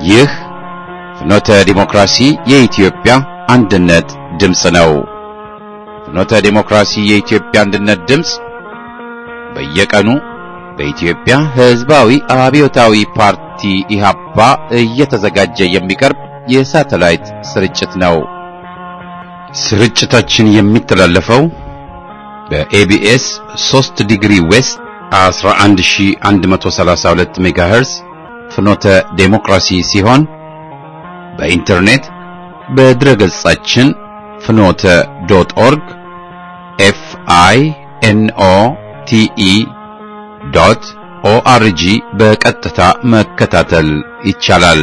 ይህ ፍኖተ ዲሞክራሲ የኢትዮጵያ አንድነት ድምፅ ነው። ፍኖተ ዲሞክራሲ የኢትዮጵያ አንድነት ድምፅ በየቀኑ በኢትዮጵያ ሕዝባዊ አብዮታዊ ፓርቲ ኢህአፓ እየተዘጋጀ የሚቀርብ የሳተላይት ስርጭት ነው። ስርጭታችን የሚተላለፈው በኤቢኤስ 3 ዲግሪ ዌስት 11132 ሜጋሄርዝ ፍኖተ ዴሞክራሲ ሲሆን በኢንተርኔት በድረገጻችን ፍኖተ ዶት ኦርግ ኤፍ አይ ኤን ኦ ቲ ኢ ዶት ኦአርጂ በቀጥታ መከታተል ይቻላል።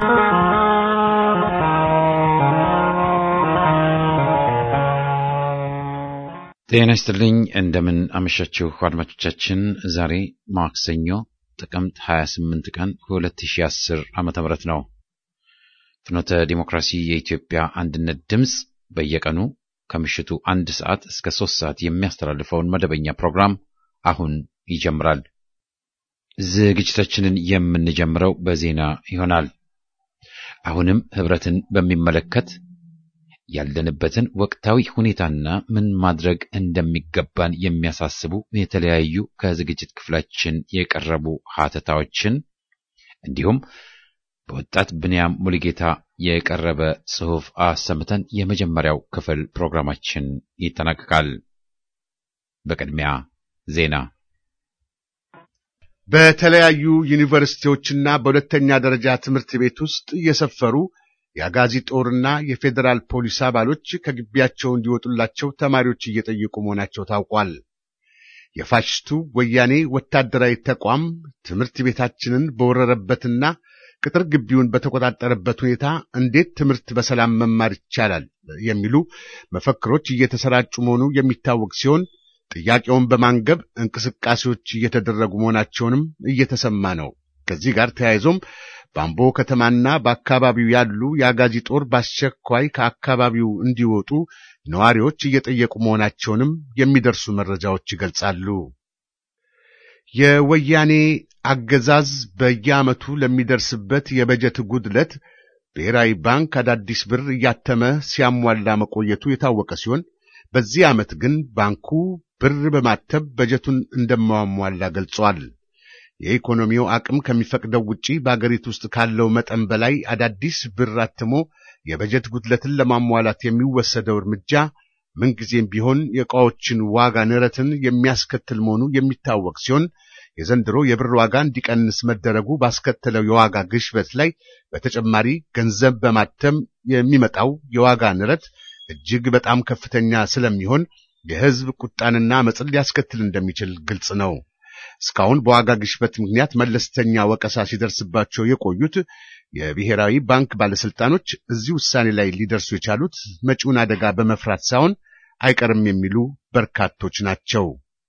ጤና ይስጥልኝ። እንደምን አመሻችሁ አድማጮቻችን። ዛሬ ማክሰኞ ጥቅምት 28 ቀን 2010 ዓመተ ምህረት ነው። ፍኖተ ዲሞክራሲ የኢትዮጵያ አንድነት ድምፅ በየቀኑ ከምሽቱ አንድ ሰዓት እስከ ሶስት ሰዓት የሚያስተላልፈውን መደበኛ ፕሮግራም አሁን ይጀምራል። ዝግጅታችንን የምንጀምረው በዜና ይሆናል። አሁንም ህብረትን በሚመለከት ያለንበትን ወቅታዊ ሁኔታና ምን ማድረግ እንደሚገባን የሚያሳስቡ የተለያዩ ከዝግጅት ክፍላችን የቀረቡ ሀተታዎችን እንዲሁም በወጣት ብንያም ሙሉጌታ የቀረበ ጽሑፍ አሰምተን የመጀመሪያው ክፍል ፕሮግራማችን ይጠናቀቃል። በቅድሚያ ዜና። በተለያዩ ዩኒቨርሲቲዎችና በሁለተኛ ደረጃ ትምህርት ቤት ውስጥ የሰፈሩ የአጋዚ ጦርና የፌዴራል ፖሊስ አባሎች ከግቢያቸው እንዲወጡላቸው ተማሪዎች እየጠየቁ መሆናቸው ታውቋል። የፋሽስቱ ወያኔ ወታደራዊ ተቋም ትምህርት ቤታችንን በወረረበትና ቅጥር ግቢውን በተቆጣጠረበት ሁኔታ እንዴት ትምህርት በሰላም መማር ይቻላል የሚሉ መፈክሮች እየተሰራጩ መሆኑ የሚታወቅ ሲሆን ጥያቄውን በማንገብ እንቅስቃሴዎች እየተደረጉ መሆናቸውንም እየተሰማ ነው። ከዚህ ጋር ተያይዞም በአምቦ ከተማና በአካባቢው ያሉ የአጋዚ ጦር በአስቸኳይ ከአካባቢው እንዲወጡ ነዋሪዎች እየጠየቁ መሆናቸውንም የሚደርሱ መረጃዎች ይገልጻሉ። የወያኔ አገዛዝ በየዓመቱ ለሚደርስበት የበጀት ጉድለት ብሔራዊ ባንክ አዳዲስ ብር እያተመ ሲያሟላ መቆየቱ የታወቀ ሲሆን በዚህ ዓመት ግን ባንኩ ብር በማተብ በጀቱን እንደማሟላ ገልጿል። የኢኮኖሚው አቅም ከሚፈቅደው ውጪ በአገሪቱ ውስጥ ካለው መጠን በላይ አዳዲስ ብር አትሞ የበጀት ጉድለትን ለማሟላት የሚወሰደው እርምጃ ምንጊዜም ቢሆን የዕቃዎችን ዋጋ ንረትን የሚያስከትል መሆኑ የሚታወቅ ሲሆን የዘንድሮ የብር ዋጋ እንዲቀንስ መደረጉ ባስከተለው የዋጋ ግሽበት ላይ በተጨማሪ ገንዘብ በማተም የሚመጣው የዋጋ ንረት እጅግ በጣም ከፍተኛ ስለሚሆን የሕዝብ ቁጣንና አመፅን ሊያስከትል እንደሚችል ግልጽ ነው። እስካሁን በዋጋ ግሽበት ምክንያት መለስተኛ ወቀሳ ሲደርስባቸው የቆዩት የብሔራዊ ባንክ ባለስልጣኖች እዚህ ውሳኔ ላይ ሊደርሱ የቻሉት መጪውን አደጋ በመፍራት ሳይሆን አይቀርም የሚሉ በርካቶች ናቸው።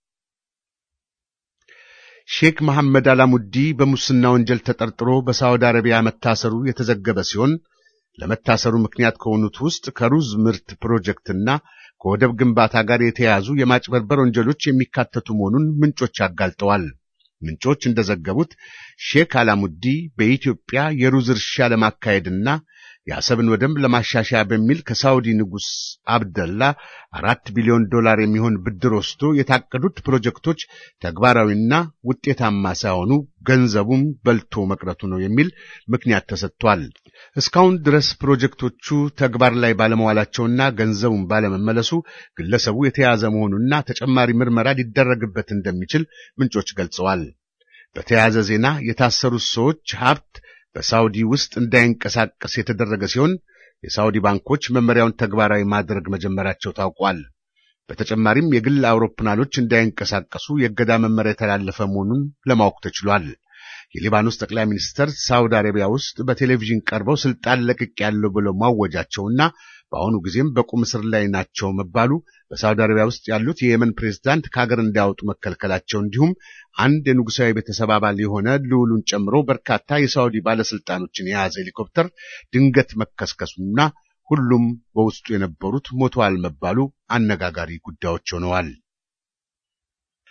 ሼክ መሐመድ አላሙዲ በሙስና ወንጀል ተጠርጥሮ በሳዑዲ አረቢያ መታሰሩ የተዘገበ ሲሆን ለመታሰሩ ምክንያት ከሆኑት ውስጥ ከሩዝ ምርት ፕሮጀክትና ከወደብ ግንባታ ጋር የተያያዙ የማጭበርበር ወንጀሎች የሚካተቱ መሆኑን ምንጮች አጋልጠዋል። ምንጮች እንደዘገቡት ሼክ አላሙዲ በኢትዮጵያ የሩዝ እርሻ ለማካሄድና የአሰብን ወደብ ለማሻሻያ በሚል ከሳውዲ ንጉሥ አብደላ አራት ቢሊዮን ዶላር የሚሆን ብድር ወስዶ የታቀዱት ፕሮጀክቶች ተግባራዊና ውጤታማ ሳይሆኑ ገንዘቡም በልቶ መቅረቱ ነው የሚል ምክንያት ተሰጥቷል። እስካሁን ድረስ ፕሮጀክቶቹ ተግባር ላይ ባለመዋላቸውና ገንዘቡን ባለመመለሱ ግለሰቡ የተያዘ መሆኑና ተጨማሪ ምርመራ ሊደረግበት እንደሚችል ምንጮች ገልጸዋል። በተያያዘ ዜና የታሰሩት ሰዎች ሀብት በሳውዲ ውስጥ እንዳይንቀሳቀስ የተደረገ ሲሆን የሳውዲ ባንኮች መመሪያውን ተግባራዊ ማድረግ መጀመራቸው ታውቋል። በተጨማሪም የግል አውሮፕላኖች እንዳይንቀሳቀሱ የእገዳ መመሪያ የተላለፈ መሆኑን ለማወቅ ተችሏል። የሊባኖስ ጠቅላይ ሚኒስትር ሳውዲ አረቢያ ውስጥ በቴሌቪዥን ቀርበው ስልጣን ለቅቅ ያለው ብለው ማወጃቸውና በአሁኑ ጊዜም በቁም እስር ላይ ናቸው መባሉ በሳውዲ አረቢያ ውስጥ ያሉት የየመን ፕሬዝዳንት ከሀገር እንዳያወጡ መከልከላቸው እንዲሁም አንድ የንጉሳዊ ቤተሰብ አባል የሆነ ልዑሉን ጨምሮ በርካታ የሳውዲ ባለስልጣኖችን የያዘ ሄሊኮፕተር ድንገት መከስከሱና ሁሉም በውስጡ የነበሩት ሞተዋል መባሉ አነጋጋሪ ጉዳዮች ሆነዋል።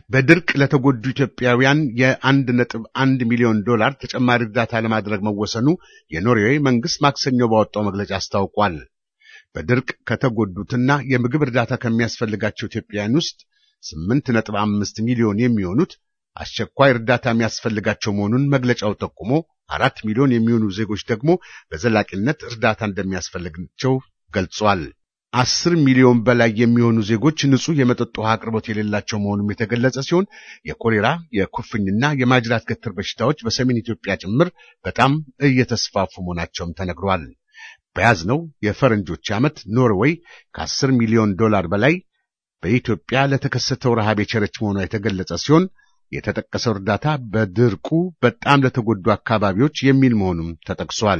በድርቅ ለተጎዱ ኢትዮጵያውያን የአንድ ነጥብ አንድ ሚሊዮን ዶላር ተጨማሪ እርዳታ ለማድረግ መወሰኑ የኖርዌይ መንግስት ማክሰኞ ባወጣው መግለጫ አስታውቋል። በድርቅ ከተጎዱትና የምግብ እርዳታ ከሚያስፈልጋቸው ኢትዮጵያውያን ውስጥ ስምንት ነጥብ አምስት ሚሊዮን የሚሆኑት አስቸኳይ እርዳታ የሚያስፈልጋቸው መሆኑን መግለጫው ጠቁሞ አራት ሚሊዮን የሚሆኑ ዜጎች ደግሞ በዘላቂነት እርዳታ እንደሚያስፈልጋቸው ገልጿል። አስር ሚሊዮን በላይ የሚሆኑ ዜጎች ንጹህ የመጠጥ ውሃ አቅርቦት የሌላቸው መሆኑም የተገለጸ ሲሆን የኮሌራ የኩፍኝና የማጅራት ገትር በሽታዎች በሰሜን ኢትዮጵያ ጭምር በጣም እየተስፋፉ መሆናቸውም ተነግሯል። በያዝነው የፈረንጆች ዓመት ኖርዌይ ከአስር ሚሊዮን ዶላር በላይ በኢትዮጵያ ለተከሰተው ረሃብ የቸረች መሆኗ የተገለጸ ሲሆን የተጠቀሰው እርዳታ በድርቁ በጣም ለተጎዱ አካባቢዎች የሚል መሆኑም ተጠቅሷል።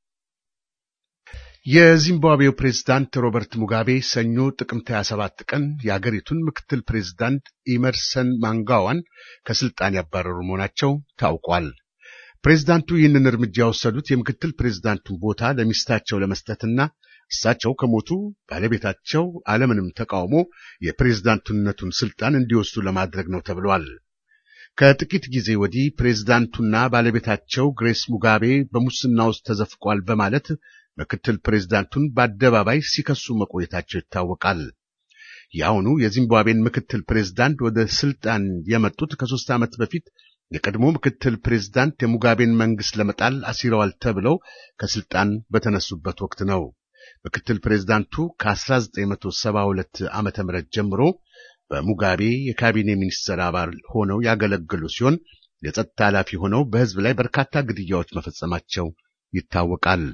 የዚምባብዌው ፕሬዝዳንት ሮበርት ሙጋቤ ሰኞ ጥቅምት 27 ቀን የአገሪቱን ምክትል ፕሬዝዳንት ኢመርሰን ማንጋዋን ከስልጣን ያባረሩ መሆናቸው ታውቋል። ፕሬዝዳንቱ ይህንን እርምጃ የወሰዱት የምክትል ፕሬዝዳንቱን ቦታ ለሚስታቸው ለመስጠትና እሳቸው ከሞቱ ባለቤታቸው አለምንም ተቃውሞ የፕሬዝዳንትነቱን ስልጣን እንዲወስዱ ለማድረግ ነው ተብሏል። ከጥቂት ጊዜ ወዲህ ፕሬዝዳንቱና ባለቤታቸው ግሬስ ሙጋቤ በሙስና ውስጥ ተዘፍቋል በማለት ምክትል ፕሬዝዳንቱን በአደባባይ ሲከሱ መቆየታቸው ይታወቃል። የአሁኑ የዚምባብዌን ምክትል ፕሬዝዳንት ወደ ስልጣን የመጡት ከሶስት ዓመት በፊት የቀድሞ ምክትል ፕሬዝዳንት የሙጋቤን መንግስት ለመጣል አሲረዋል ተብለው ከስልጣን በተነሱበት ወቅት ነው። ምክትል ፕሬዝዳንቱ ከ1972 ዓመተ ምህረት ጀምሮ በሙጋቤ የካቢኔ ሚኒስትር አባል ሆነው ያገለገሉ ሲሆን የጸጥታ ኃላፊ ሆነው በሕዝብ ላይ በርካታ ግድያዎች መፈጸማቸው ይታወቃል።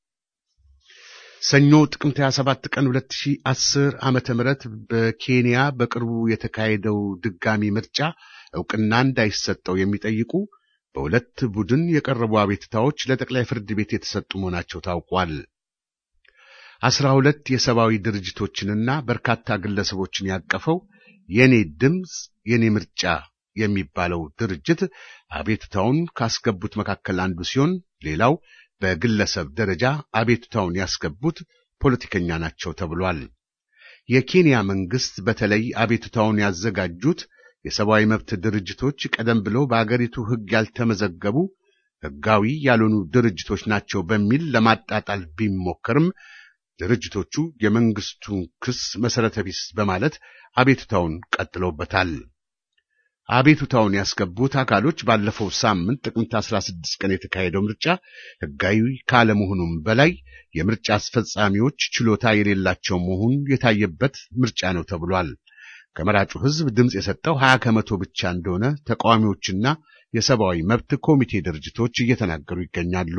ሰኞ ጥቅምት 27 ቀን 2010 ዓመተ ምህረት በኬንያ በቅርቡ የተካሄደው ድጋሚ ምርጫ ዕውቅና እንዳይሰጠው የሚጠይቁ በሁለት ቡድን የቀረቡ አቤትታዎች ለጠቅላይ ፍርድ ቤት የተሰጡ መሆናቸው ታውቋል። አስራ ሁለት የሰብአዊ ድርጅቶችንና በርካታ ግለሰቦችን ያቀፈው የኔ ድምፅ የኔ ምርጫ የሚባለው ድርጅት አቤቱታውን ካስገቡት መካከል አንዱ ሲሆን ሌላው በግለሰብ ደረጃ አቤቱታውን ያስገቡት ፖለቲከኛ ናቸው ተብሏል። የኬንያ መንግስት በተለይ አቤቱታውን ያዘጋጁት የሰብአዊ መብት ድርጅቶች ቀደም ብለው በአገሪቱ ሕግ ያልተመዘገቡ ሕጋዊ ያልሆኑ ድርጅቶች ናቸው በሚል ለማጣጣል ቢሞከርም ድርጅቶቹ የመንግስቱን ክስ መሰረተ ቢስ በማለት አቤቱታውን ቀጥለውበታል። አቤቱታውን ያስገቡት አካሎች ባለፈው ሳምንት ጥቅምት 16 ቀን የተካሄደው ምርጫ ሕጋዊ ካለመሆኑም በላይ የምርጫ አስፈጻሚዎች ችሎታ የሌላቸው መሆኑን የታየበት ምርጫ ነው ተብሏል። ከመራጩ ሕዝብ ድምፅ የሰጠው 20 ከመቶ ብቻ እንደሆነ ተቃዋሚዎችና የሰብአዊ መብት ኮሚቴ ድርጅቶች እየተናገሩ ይገኛሉ።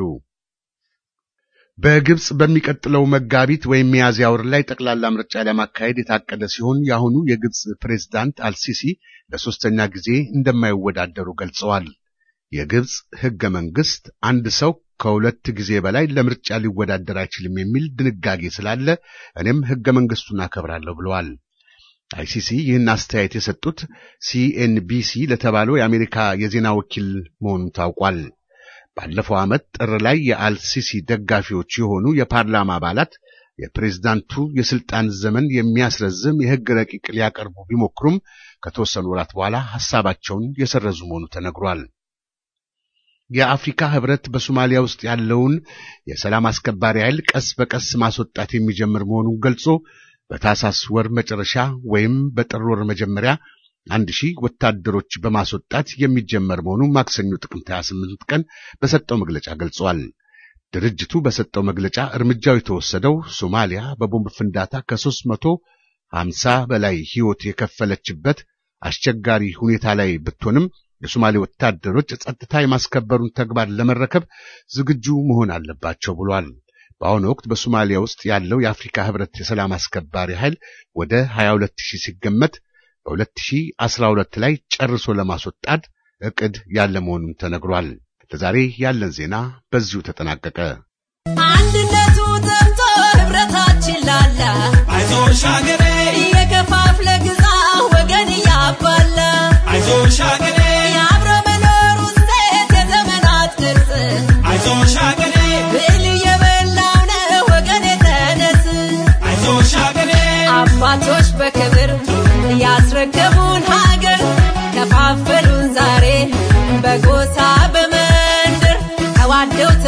በግብጽ በሚቀጥለው መጋቢት ወይም ሚያዝያ ወር ላይ ጠቅላላ ምርጫ ለማካሄድ የታቀደ ሲሆን የአሁኑ የግብጽ ፕሬዝዳንት አልሲሲ ለሶስተኛ ጊዜ እንደማይወዳደሩ ገልጸዋል። የግብጽ ሕገ መንግስት አንድ ሰው ከሁለት ጊዜ በላይ ለምርጫ ሊወዳደር አይችልም የሚል ድንጋጌ ስላለ እኔም ሕገ መንግስቱን አከብራለሁ ብለዋል። አይሲሲ ይህን አስተያየት የሰጡት ሲኤንቢሲ ለተባለው የአሜሪካ የዜና ወኪል መሆኑ ታውቋል። ባለፈው ዓመት ጥር ላይ የአልሲሲ ደጋፊዎች የሆኑ የፓርላማ አባላት የፕሬዝዳንቱ የስልጣን ዘመን የሚያስረዝም የሕግ ረቂቅ ሊያቀርቡ ቢሞክሩም ከተወሰኑ ወራት በኋላ ሐሳባቸውን የሰረዙ መሆኑ ተነግሯል። የአፍሪካ ህብረት በሶማሊያ ውስጥ ያለውን የሰላም አስከባሪ ኃይል ቀስ በቀስ ማስወጣት የሚጀምር መሆኑን ገልጾ በታሳስ ወር መጨረሻ ወይም በጥር ወር መጀመሪያ አንድ ሺህ ወታደሮች በማስወጣት የሚጀመር መሆኑ ማክሰኞ ጥቅምት 28 ቀን በሰጠው መግለጫ ገልጿል። ድርጅቱ በሰጠው መግለጫ እርምጃው የተወሰደው ሶማሊያ በቦምብ ፍንዳታ ከ350 በላይ ሕይወት የከፈለችበት አስቸጋሪ ሁኔታ ላይ ብትሆንም የሶማሌ ወታደሮች ጸጥታ የማስከበሩን ተግባር ለመረከብ ዝግጁ መሆን አለባቸው ብሏል። በአሁኑ ወቅት በሶማሊያ ውስጥ ያለው የአፍሪካ ህብረት የሰላም አስከባሪ ኃይል ወደ 22 ሺህ ሲገመት በ2012 ላይ ጨርሶ ለማስወጣት እቅድ ያለ መሆኑን ተነግሯል። ለዛሬ ያለን ዜና በዚሁ ተጠናቀቀ። አንድነቱ ጠምቶ ህብረታችን ላላ አይዞሽ አገሬ የከፋፍለ ግዛ ወገን እያባላ አይዞሽ አገሬ የአብሮ መኖር ውጤት የዘመናት ቅርጽ አይዞሽ አገሬ ብል የበላው ነው ወገን የተነስ አይዞሽ አገሬ አባቶች በክብር ያስረከቡን ሀገር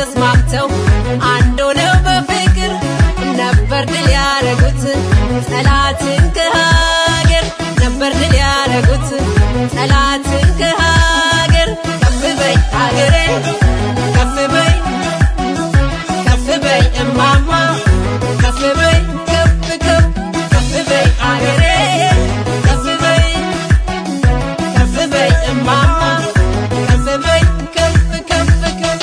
ተስማምተው አንድ ሆነው በፍቅር ነበር ድል ያረጉት ጠላትን ከሀገር ነበር ድል ያረጉት ጠላትን ከሀገር ከፍ በይ ሀገሬ ከፍ በይ ከፍ በይ እማማ ከፍ በይ ከፍ ከፍ ከፍ በይ ሀገሬ ከፍ በይ ከፍ በይ እማማ ከፍ በይ ከፍ ከፍ ከፍ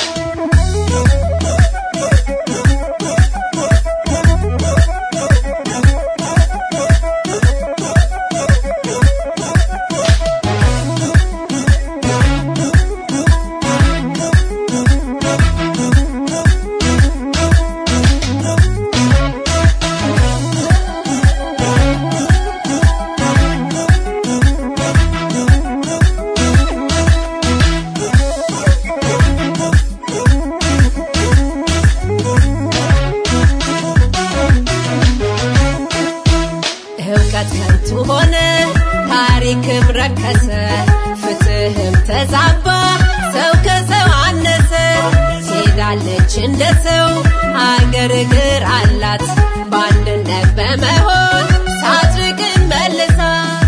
እውቀት ከንቱ ሆነ፣ ታሪክም ረከሰ፣ ፍትህም ተዛባ፣ ሰው ከሰው አነሰ። ሄዳለች እንደ ሰው አገር እግር አላት፣ በአንድነት በመሆን ሳትርቅን መልሳት።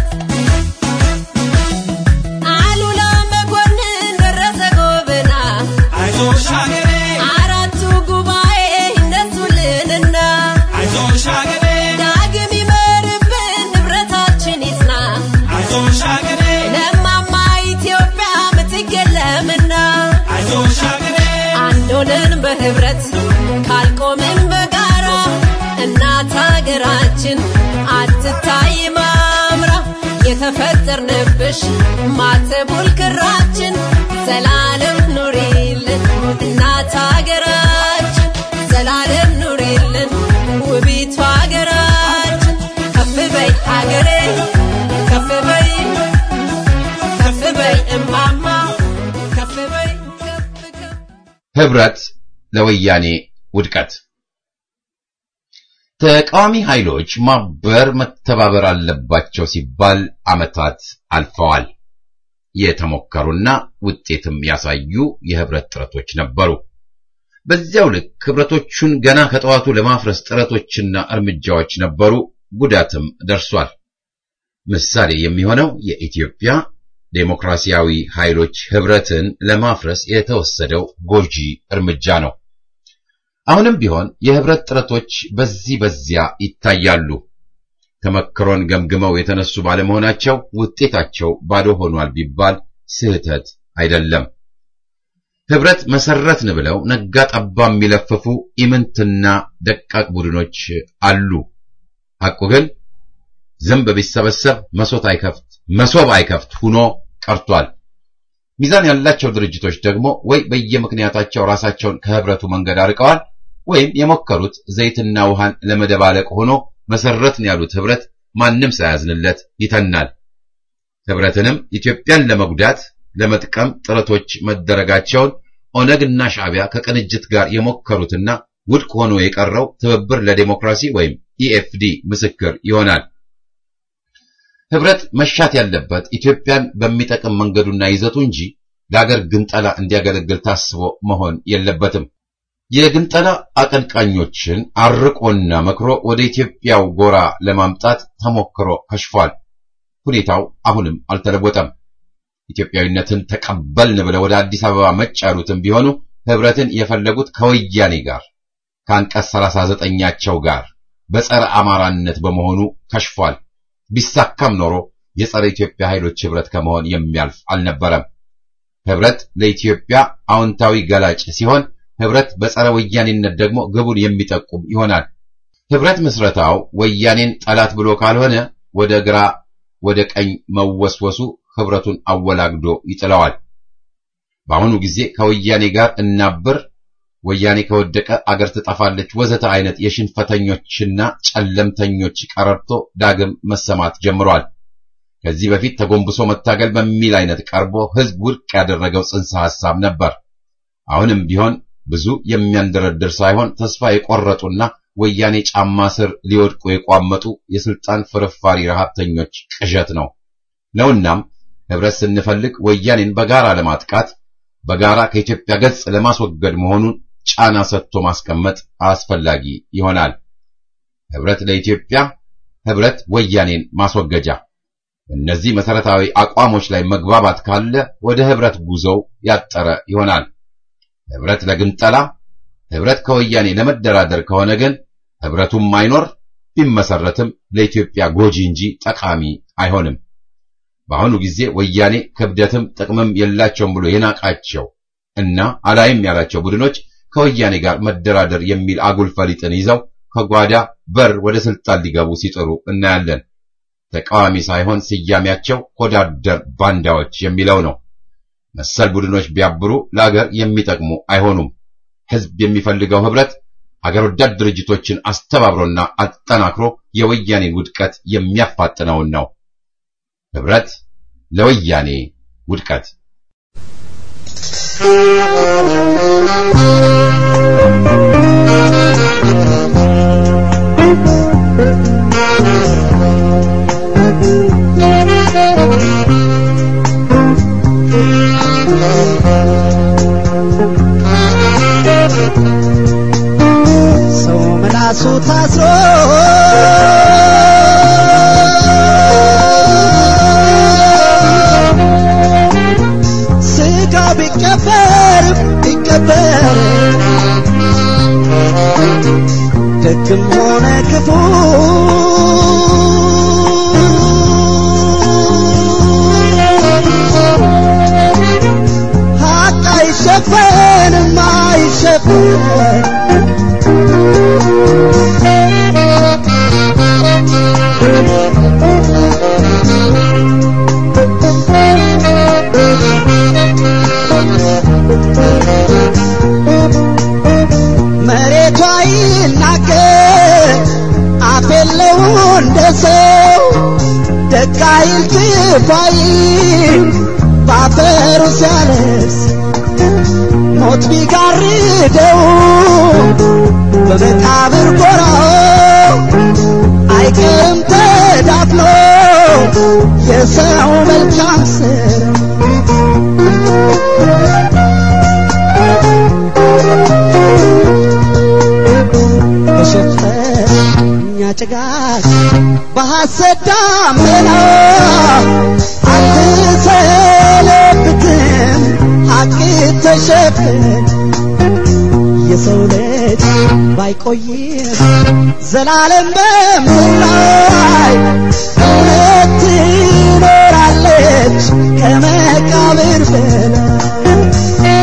አሉላ መኮንን ደረሰ ጎብና አይዞሽ ሀገሬ አራቱ ጉባኤ ይነሱልንና አይዞሽ ሀገሬ ዳግም ይመርብን ንብረታችን ይጽና አይዞሽ ሀገሬ ለማማ ኢትዮጵያ ምትገለምና አይዞሽ ሀገሬ አንድ ሆነን በህብረት ካልቆምን በጋራ እናት ሀገራችን አትታይ ማምራ የተፈጠርንብሽ ማተቡል ክራችን ዘላለም ኑሪልን እናት ሀገራችን ዘላለም ኑሪልን ውቢቷ ሀገራችን ከፍ በይ ሀገሬ ከፍ በይ ከፍ በይ እማማ ከፍ በይ ከፍ ከፍ ህብረት ለወያኔ ውድቀት ተቃዋሚ ኃይሎች ማበር መተባበር አለባቸው ሲባል ዓመታት አልፈዋል። የተሞከሩና ውጤትም ያሳዩ የህብረት ጥረቶች ነበሩ። በዚያው ልክ ህብረቶቹን ገና ከጠዋቱ ለማፍረስ ጥረቶችና እርምጃዎች ነበሩ፣ ጉዳትም ደርሷል። ምሳሌ የሚሆነው የኢትዮጵያ ዴሞክራሲያዊ ኃይሎች ህብረትን ለማፍረስ የተወሰደው ጎጂ እርምጃ ነው። አሁንም ቢሆን የህብረት ጥረቶች በዚህ በዚያ ይታያሉ። ተመክሮን ገምግመው የተነሱ ባለመሆናቸው ውጤታቸው ባዶ ሆኗል ቢባል ስህተት አይደለም። ህብረት መሰረትን ብለው ነጋ ጠባ የሚለፍፉ ኢምንትና ደቃቅ ቡድኖች አሉ። ሐቁ ግን ዝንብ ቢሰበሰብ መሶት አይከፍት መሶብ አይከፍት ሁኖ ቀርቷል። ሚዛን ያላቸው ድርጅቶች ደግሞ ወይ በየምክንያታቸው ራሳቸውን ከህብረቱ መንገድ አርቀዋል ወይም የሞከሩት ዘይትና ውሃን ለመደባለቅ ሆኖ መሰረትን ያሉት ህብረት ማንም ሳያዝንለት ይተናል። ህብረትንም ኢትዮጵያን ለመጉዳት ለመጥቀም ጥረቶች መደረጋቸውን ኦነግና ሻዕቢያ ከቅንጅት ጋር የሞከሩትና ውድቅ ሆኖ የቀረው ትብብር ለዴሞክራሲ ወይም ኢኤፍዲ ምስክር ይሆናል። ህብረት መሻት ያለበት ኢትዮጵያን በሚጠቅም መንገዱና ይዘቱ እንጂ ለአገር ግንጠላ እንዲያገለግል ታስቦ መሆን የለበትም። የግንጠላ አቀንቃኞችን አርቆና መክሮ ወደ ኢትዮጵያው ጎራ ለማምጣት ተሞክሮ ከሽፏል። ሁኔታው አሁንም አልተለወጠም። ኢትዮጵያዊነትን ተቀበልን ብለው ወደ አዲስ አበባ መጭ ያሉትም ቢሆኑ ህብረትን የፈለጉት ከወያኔ ጋር ከአንቀጽ 39ኛቸው ጋር በጸረ አማራነት በመሆኑ ከሽፏል። ቢሳካም ኖሮ የጸረ ኢትዮጵያ ኃይሎች ህብረት ከመሆን የሚያልፍ አልነበረም። ህብረት ለኢትዮጵያ አዎንታዊ ገላጭ ሲሆን ህብረት በጸረ ወያኔነት ደግሞ ግቡን የሚጠቁም ይሆናል። ህብረት ምስረታው ወያኔን ጠላት ብሎ ካልሆነ ወደ ግራ ወደ ቀኝ መወስወሱ ህብረቱን አወላግዶ ይጥለዋል። በአሁኑ ጊዜ ከወያኔ ጋር እናብር፣ ወያኔ ከወደቀ አገር ትጠፋለች፣ ወዘተ አይነት የሽንፈተኞችና ጨለምተኞች ቀረርቶ ዳግም መሰማት ጀምሯል። ከዚህ በፊት ተጎንብሶ መታገል በሚል አይነት ቀርቦ ህዝብ ውድቅ ያደረገው ጽንሰ ሐሳብ ነበር። አሁንም ቢሆን ብዙ የሚያንደረድር ሳይሆን ተስፋ የቆረጡና ወያኔ ጫማ ስር ሊወድቁ የቋመጡ የስልጣን ፍርፋሪ ረሃብተኞች ቅዠት ነው ነውናም ህብረት ስንፈልግ ወያኔን በጋራ ለማጥቃት በጋራ ከኢትዮጵያ ገጽ ለማስወገድ መሆኑን ጫና ሰጥቶ ማስቀመጥ አስፈላጊ ይሆናል። ህብረት ለኢትዮጵያ፣ ህብረት ወያኔን ማስወገጃ። እነዚህ መሰረታዊ አቋሞች ላይ መግባባት ካለ ወደ ህብረት ጉዞው ያጠረ ይሆናል። ህብረት ለግንጠላ፣ ህብረት ከወያኔ ለመደራደር ከሆነ ግን ህብረቱም አይኖር ቢመሰረትም ለኢትዮጵያ ጎጂ እንጂ ጠቃሚ አይሆንም። በአሁኑ ጊዜ ወያኔ ክብደትም ጥቅምም የላቸውም ብሎ የናቃቸው እና አላይም ያላቸው ቡድኖች ከወያኔ ጋር መደራደር የሚል አጉል ፈሊጥን ይዘው ከጓዳ በር ወደ ስልጣን ሊገቡ ሲጥሩ እናያለን። ተቃዋሚ ሳይሆን ስያሜያቸው ሆዳደር ባንዳዎች የሚለው ነው። መሰል ቡድኖች ቢያብሩ ለአገር የሚጠቅሙ አይሆኑም። ህዝብ የሚፈልገው ህብረት አገር ወዳድ ድርጅቶችን አስተባብሮና አጠናክሮ የወያኔን ውድቀት የሚያፋጥነውን ነው። ህብረት ለወያኔ ውድቀት ሰው ምላሱ ታስሮ ስጋ ቢቀበር ቢቀበር ደግም ሆነ ክፉ ሀቅ አይሸፈንም አይሸፈን መሬቷ ይናገር አፍ የለው እንደ ሰው ደግ አይል ክፉ አይል ባፈሩ ሲያለቅስ ሞት ቢጋርደው በመቃብር ጎራው አይቀርም ተዳፍኖ የሰው መልካም ስራ በሸፈኛ ጭጋግ በሐሰት ዳመና አትሰለብትም ሐቅ ተሸፍን የሰው ልጅ ባይቆይም ዘላለም በምድር ላይ እውነት ትኖራለች ከመቃብር በላይ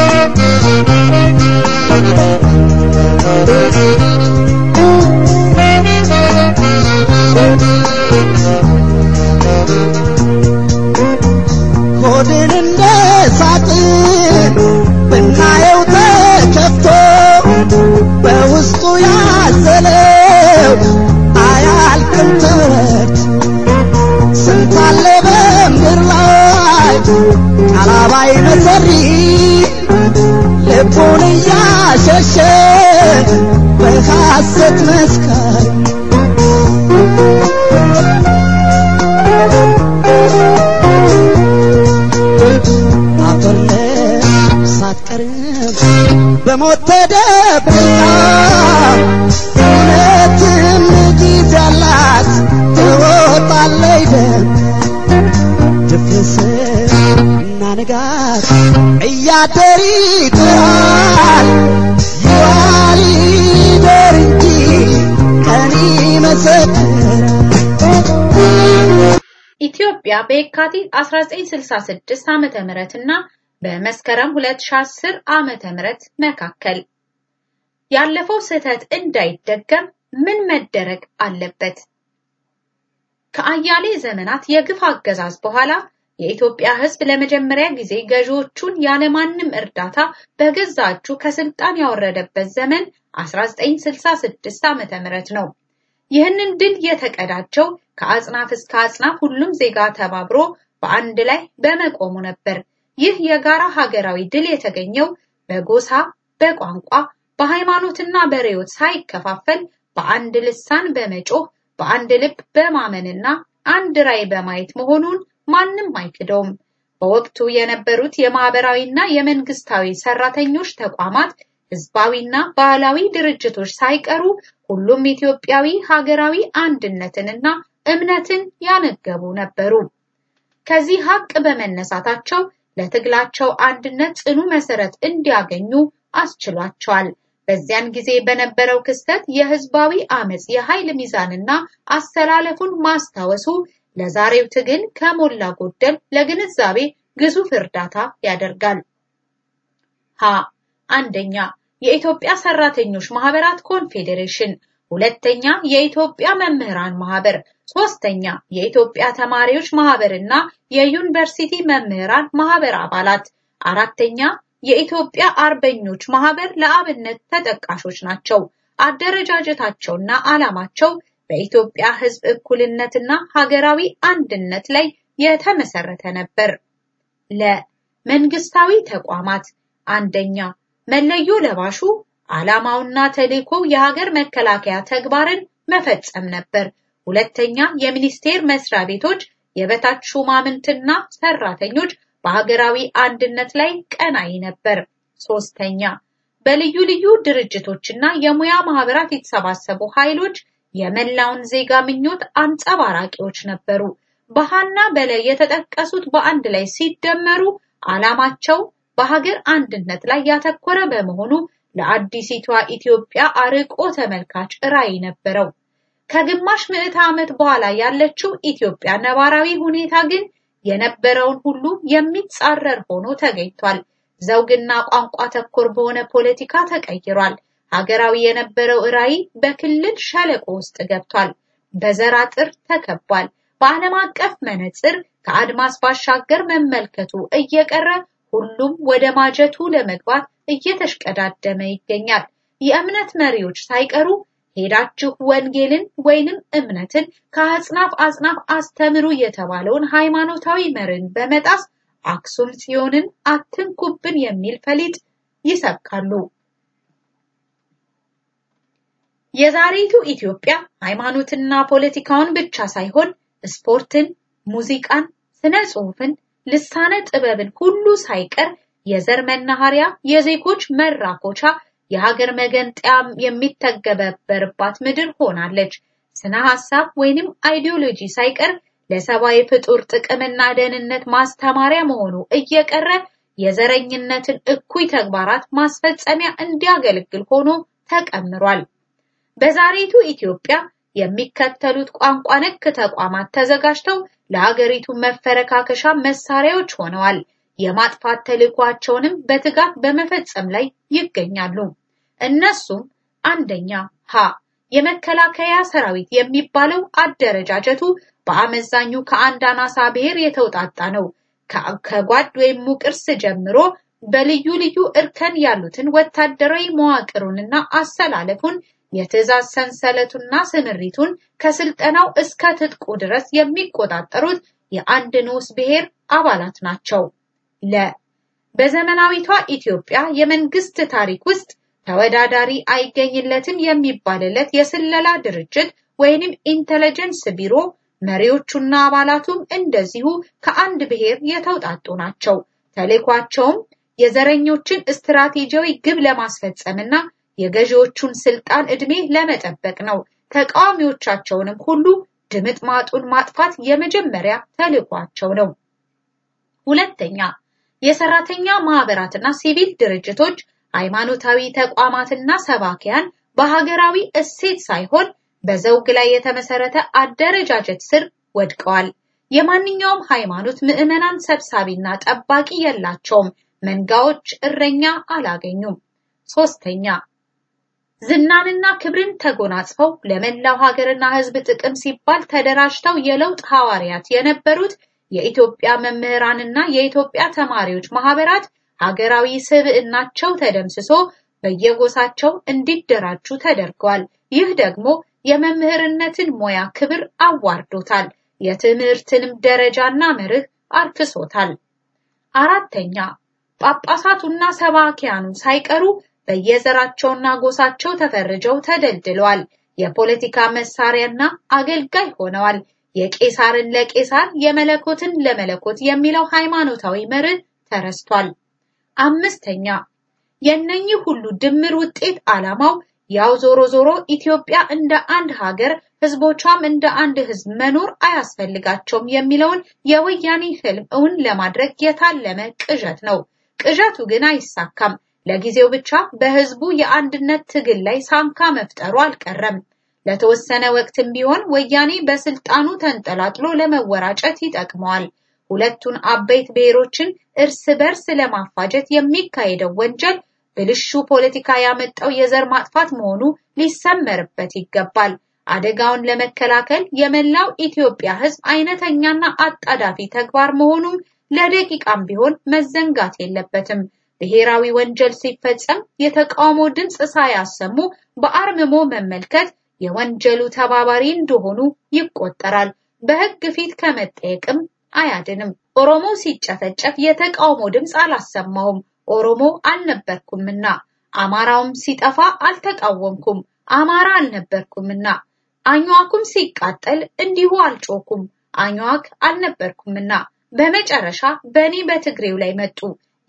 ሆድን እንደ ሳጥን ብናየው ተከፍቶ በውስጡ ያዘለው አያልቅም ተረት ስንት አለ በምድር ላይ ቃላባይ መሰሪ ልቡን እያሸሸ በሐሰት መስካሪ አፈር ሳትቀርም በሞት ተደብቃ እውነትም ጊዜ አላት ትወጣለች ደም ድፍርስ እና ንጋት እያደር ይጥራል ይዋል ይደር እንጂ ቀን ይመሰክራል ኢትዮጵያ በየካቲት 1966 ዓመተ ምህረት እና በመስከረም 2010 ዓመተ ምህረት መካከል ያለፈው ስህተት እንዳይደገም ምን መደረግ አለበት? ከአያሌ ዘመናት የግፍ አገዛዝ በኋላ የኢትዮጵያ ሕዝብ ለመጀመሪያ ጊዜ ገዢዎቹን ያለማንም እርዳታ በገዛ እጁ ከስልጣን ያወረደበት ዘመን 1966 ዓመተ ምህረት ነው። ይህንን ድል የተቀዳጀው ከአጽናፍ እስከ አጽናፍ ሁሉም ዜጋ ተባብሮ በአንድ ላይ በመቆሙ ነበር። ይህ የጋራ ሀገራዊ ድል የተገኘው በጎሳ፣ በቋንቋ፣ በሃይማኖትና በርዕዮት ሳይከፋፈል በአንድ ልሳን በመጮህ በአንድ ልብ በማመንና አንድ ራዕይ በማየት መሆኑን ማንም አይክደውም። በወቅቱ የነበሩት የማህበራዊና የመንግስታዊ ሰራተኞች ተቋማት ህዝባዊና ባህላዊ ድርጅቶች ሳይቀሩ ሁሉም ኢትዮጵያዊ ሀገራዊ አንድነትንና እምነትን ያነገቡ ነበሩ። ከዚህ ሀቅ በመነሳታቸው ለትግላቸው አንድነት ጽኑ መሰረት እንዲያገኙ አስችሏቸዋል። በዚያን ጊዜ በነበረው ክስተት የህዝባዊ አመጽ የኃይል ሚዛንና አስተላለፉን ማስታወሱ ለዛሬው ትግል ከሞላ ጎደል ለግንዛቤ ግዙፍ እርዳታ ያደርጋል። ሀ አንደኛ የኢትዮጵያ ሰራተኞች ማህበራት ኮንፌዴሬሽን፣ ሁለተኛ የኢትዮጵያ መምህራን ማህበር፣ ሶስተኛ የኢትዮጵያ ተማሪዎች ማህበርና የዩኒቨርሲቲ መምህራን ማህበር አባላት፣ አራተኛ የኢትዮጵያ አርበኞች ማህበር ለአብነት ተጠቃሾች ናቸው። አደረጃጀታቸውና ዓላማቸው በኢትዮጵያ ህዝብ እኩልነትና ሀገራዊ አንድነት ላይ የተመሰረተ ነበር። ለመንግስታዊ ተቋማት አንደኛ መለዮ ለባሹ ዓላማውና ተልእኮው የሀገር መከላከያ ተግባርን መፈጸም ነበር። ሁለተኛ የሚኒስቴር መስሪያ ቤቶች የበታች ሹማምንትና ሰራተኞች በሀገራዊ አንድነት ላይ ቀናይ ነበር። ሶስተኛ በልዩ ልዩ ድርጅቶችና የሙያ ማህበራት የተሰባሰቡ ኃይሎች የመላውን ዜጋ ምኞት አንጸባራቂዎች ነበሩ። በሃና በላይ የተጠቀሱት በአንድ ላይ ሲደመሩ ዓላማቸው በሀገር አንድነት ላይ ያተኮረ በመሆኑ ለአዲሲቷ ኢትዮጵያ አርቆ ተመልካች ራዕይ ነበረው። ከግማሽ ምዕተ ዓመት በኋላ ያለችው ኢትዮጵያ ነባራዊ ሁኔታ ግን የነበረውን ሁሉ የሚጻረር ሆኖ ተገኝቷል። ዘውግና ቋንቋ ተኮር በሆነ ፖለቲካ ተቀይሯል። ሀገራዊ የነበረው ራዕይ በክልል ሸለቆ ውስጥ ገብቷል። በዘር አጥር ተከቧል። በዓለም አቀፍ መነጽር ከአድማስ ባሻገር መመልከቱ እየቀረ ሁሉም ወደ ማጀቱ ለመግባት እየተሽቀዳደመ ይገኛል። የእምነት መሪዎች ሳይቀሩ ሄዳችሁ ወንጌልን ወይንም እምነትን ከአጽናፍ አጽናፍ አስተምሩ የተባለውን ሃይማኖታዊ መርን በመጣስ አክሱም ጽዮንን አትንኩብን የሚል ፈሊጥ ይሰብካሉ። የዛሬቱ ኢትዮጵያ ሃይማኖትና ፖለቲካውን ብቻ ሳይሆን ስፖርትን፣ ሙዚቃን፣ ስነ ጽሑፍን፣ ልሳነ ጥበብን ሁሉ ሳይቀር የዘር መናኸሪያ፣ የዜጎች መራኮቻ፣ የሀገር መገንጠያ የሚተገበበርባት ምድር ሆናለች። ስነ ሐሳብ ወይንም አይዲዮሎጂ ሳይቀር ለሰብአዊ ፍጡር ጥቅምና ደህንነት ማስተማሪያ መሆኑ እየቀረ የዘረኝነትን እኩይ ተግባራት ማስፈጸሚያ እንዲያገለግል ሆኖ ተቀምሯል። በዛሬቱ ኢትዮጵያ የሚከተሉት ቋንቋ ነክ ተቋማት ተዘጋጅተው ለሀገሪቱ መፈረካከሻ መሳሪያዎች ሆነዋል። የማጥፋት ተልዕኳቸውንም በትጋት በመፈጸም ላይ ይገኛሉ። እነሱም አንደኛ ሀ የመከላከያ ሰራዊት የሚባለው አደረጃጀቱ በአመዛኙ ከአንድ አናሳ ብሔር የተውጣጣ ነው። ከጓድ ወይም ሙቅርስ ጀምሮ በልዩ ልዩ እርከን ያሉትን ወታደራዊ መዋቅሩንና አሰላለፉን የትዕዛዝ ሰንሰለቱና ስምሪቱን ከስልጠናው እስከ ትጥቁ ድረስ የሚቆጣጠሩት የአንድ ንዑስ ብሔር አባላት ናቸው። ለ በዘመናዊቷ ኢትዮጵያ የመንግስት ታሪክ ውስጥ ተወዳዳሪ አይገኝለትም የሚባልለት የስለላ ድርጅት ወይንም ኢንተለጀንስ ቢሮ መሪዎቹና አባላቱም እንደዚሁ ከአንድ ብሔር የተውጣጡ ናቸው። ተልዕኳቸውም የዘረኞችን ስትራቴጂያዊ ግብ ለማስፈጸምና የገዢዎቹን ስልጣን ዕድሜ ለመጠበቅ ነው። ተቃዋሚዎቻቸውንም ሁሉ ድምጥ ማጡን ማጥፋት የመጀመሪያ ተልዕኳቸው ነው። ሁለተኛ የሰራተኛ ማህበራትና ሲቪል ድርጅቶች፣ ሃይማኖታዊ ተቋማትና ሰባኪያን በሀገራዊ እሴት ሳይሆን በዘውግ ላይ የተመሰረተ አደረጃጀት ስር ወድቀዋል። የማንኛውም ሃይማኖት ምዕመናን ሰብሳቢና ጠባቂ የላቸውም። መንጋዎች እረኛ አላገኙም። ሶስተኛ ዝናንና ክብርን ተጎናጽፈው ለመላው ሀገርና ሕዝብ ጥቅም ሲባል ተደራጅተው የለውጥ ሐዋርያት የነበሩት የኢትዮጵያ መምህራንና የኢትዮጵያ ተማሪዎች ማህበራት ሀገራዊ ስብዕናቸው ተደምስሶ በየጎሳቸው እንዲደራጁ ተደርገዋል። ይህ ደግሞ የመምህርነትን ሙያ ክብር አዋርዶታል። የትምህርትንም ደረጃና መርህ አርክሶታል። አራተኛ ጳጳሳቱና ሰባኪያኑ ሳይቀሩ በየዘራቸውና ጎሳቸው ተፈርጀው ተደልድለዋል። የፖለቲካ መሳሪያና አገልጋይ ሆነዋል። የቄሳርን ለቄሳር የመለኮትን ለመለኮት የሚለው ሃይማኖታዊ መርህ ተረስቷል። አምስተኛ የነኚህ ሁሉ ድምር ውጤት ዓላማው ያው ዞሮ ዞሮ ኢትዮጵያ እንደ አንድ ሀገር ህዝቦቿም እንደ አንድ ህዝብ መኖር አያስፈልጋቸውም የሚለውን የወያኔ ህልም እውን ለማድረግ የታለመ ቅዠት ነው። ቅዠቱ ግን አይሳካም። ለጊዜው ብቻ በህዝቡ የአንድነት ትግል ላይ ሳንካ መፍጠሩ አልቀረም። ለተወሰነ ወቅትም ቢሆን ወያኔ በስልጣኑ ተንጠላጥሎ ለመወራጨት ይጠቅመዋል። ሁለቱን አበይት ብሔሮችን እርስ በርስ ለማፋጀት የሚካሄደው ወንጀል ብልሹ ፖለቲካ ያመጣው የዘር ማጥፋት መሆኑ ሊሰመርበት ይገባል። አደጋውን ለመከላከል የመላው ኢትዮጵያ ህዝብ አይነተኛና አጣዳፊ ተግባር መሆኑም ለደቂቃም ቢሆን መዘንጋት የለበትም። ብሔራዊ ወንጀል ሲፈጸም የተቃውሞ ድምፅ ሳያሰሙ በአርምሞ መመልከት የወንጀሉ ተባባሪ እንደሆኑ ይቆጠራል። በህግ ፊት ከመጠየቅም አያድንም። ኦሮሞ ሲጨፈጨፍ የተቃውሞ ድምፅ አላሰማሁም፣ ኦሮሞ አልነበርኩምና። አማራውም ሲጠፋ አልተቃወምኩም፣ አማራ አልነበርኩምና። አኝዋኩም ሲቃጠል እንዲሁ አልጮኩም፣ አኝዋክ አልነበርኩምና። በመጨረሻ በእኔ በትግሬው ላይ መጡ።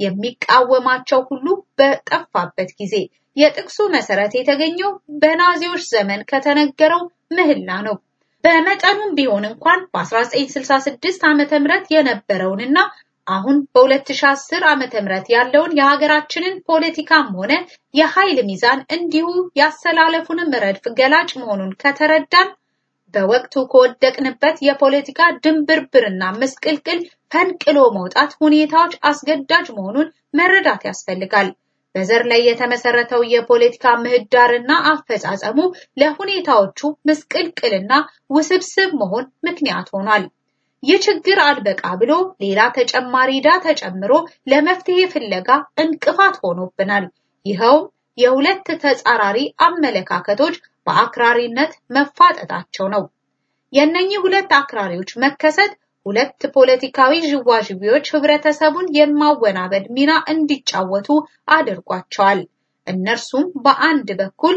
የሚቃወማቸው ሁሉ በጠፋበት ጊዜ የጥቅሱ መሰረት የተገኘው በናዚዎች ዘመን ከተነገረው ምህላ ነው። በመጠኑም ቢሆን እንኳን በ1966 ዓመተ ምህረት የነበረውንና አሁን በ2010 ዓመተ ምህረት ያለውን የሀገራችንን ፖለቲካም ሆነ የኃይል ሚዛን እንዲሁ ያሰላለፉንም ረድፍ ገላጭ መሆኑን ከተረዳን በወቅቱ ከወደቅንበት የፖለቲካ ድንብርብርና ምስቅልቅል ፈንቅሎ መውጣት ሁኔታዎች አስገዳጅ መሆኑን መረዳት ያስፈልጋል። በዘር ላይ የተመሰረተው የፖለቲካ ምህዳርና አፈጻጸሙ ለሁኔታዎቹ ምስቅልቅልና ውስብስብ መሆን ምክንያት ሆኗል። ይህ ችግር አልበቃ ብሎ ሌላ ተጨማሪ ዕዳ ተጨምሮ ለመፍትሄ ፍለጋ እንቅፋት ሆኖብናል። ይኸውም የሁለት ተጻራሪ አመለካከቶች በአክራሪነት መፋጠጣቸው ነው። የእነኚህ ሁለት አክራሪዎች መከሰት ሁለት ፖለቲካዊ ዥዋዥዌዎች ህብረተሰቡን የማወናበድ ሚና እንዲጫወቱ አድርጓቸዋል። እነርሱም በአንድ በኩል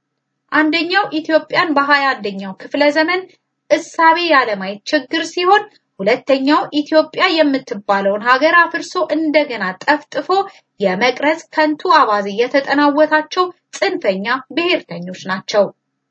አንደኛው ኢትዮጵያን በሀያ አንደኛው ክፍለ ዘመን እሳቤ ያለማየት ችግር ሲሆን ሁለተኛው ኢትዮጵያ የምትባለውን ሀገር አፍርሶ እንደገና ጠፍጥፎ የመቅረጽ ከንቱ አባዜ የተጠናወታቸው ጽንፈኛ ብሔርተኞች ናቸው።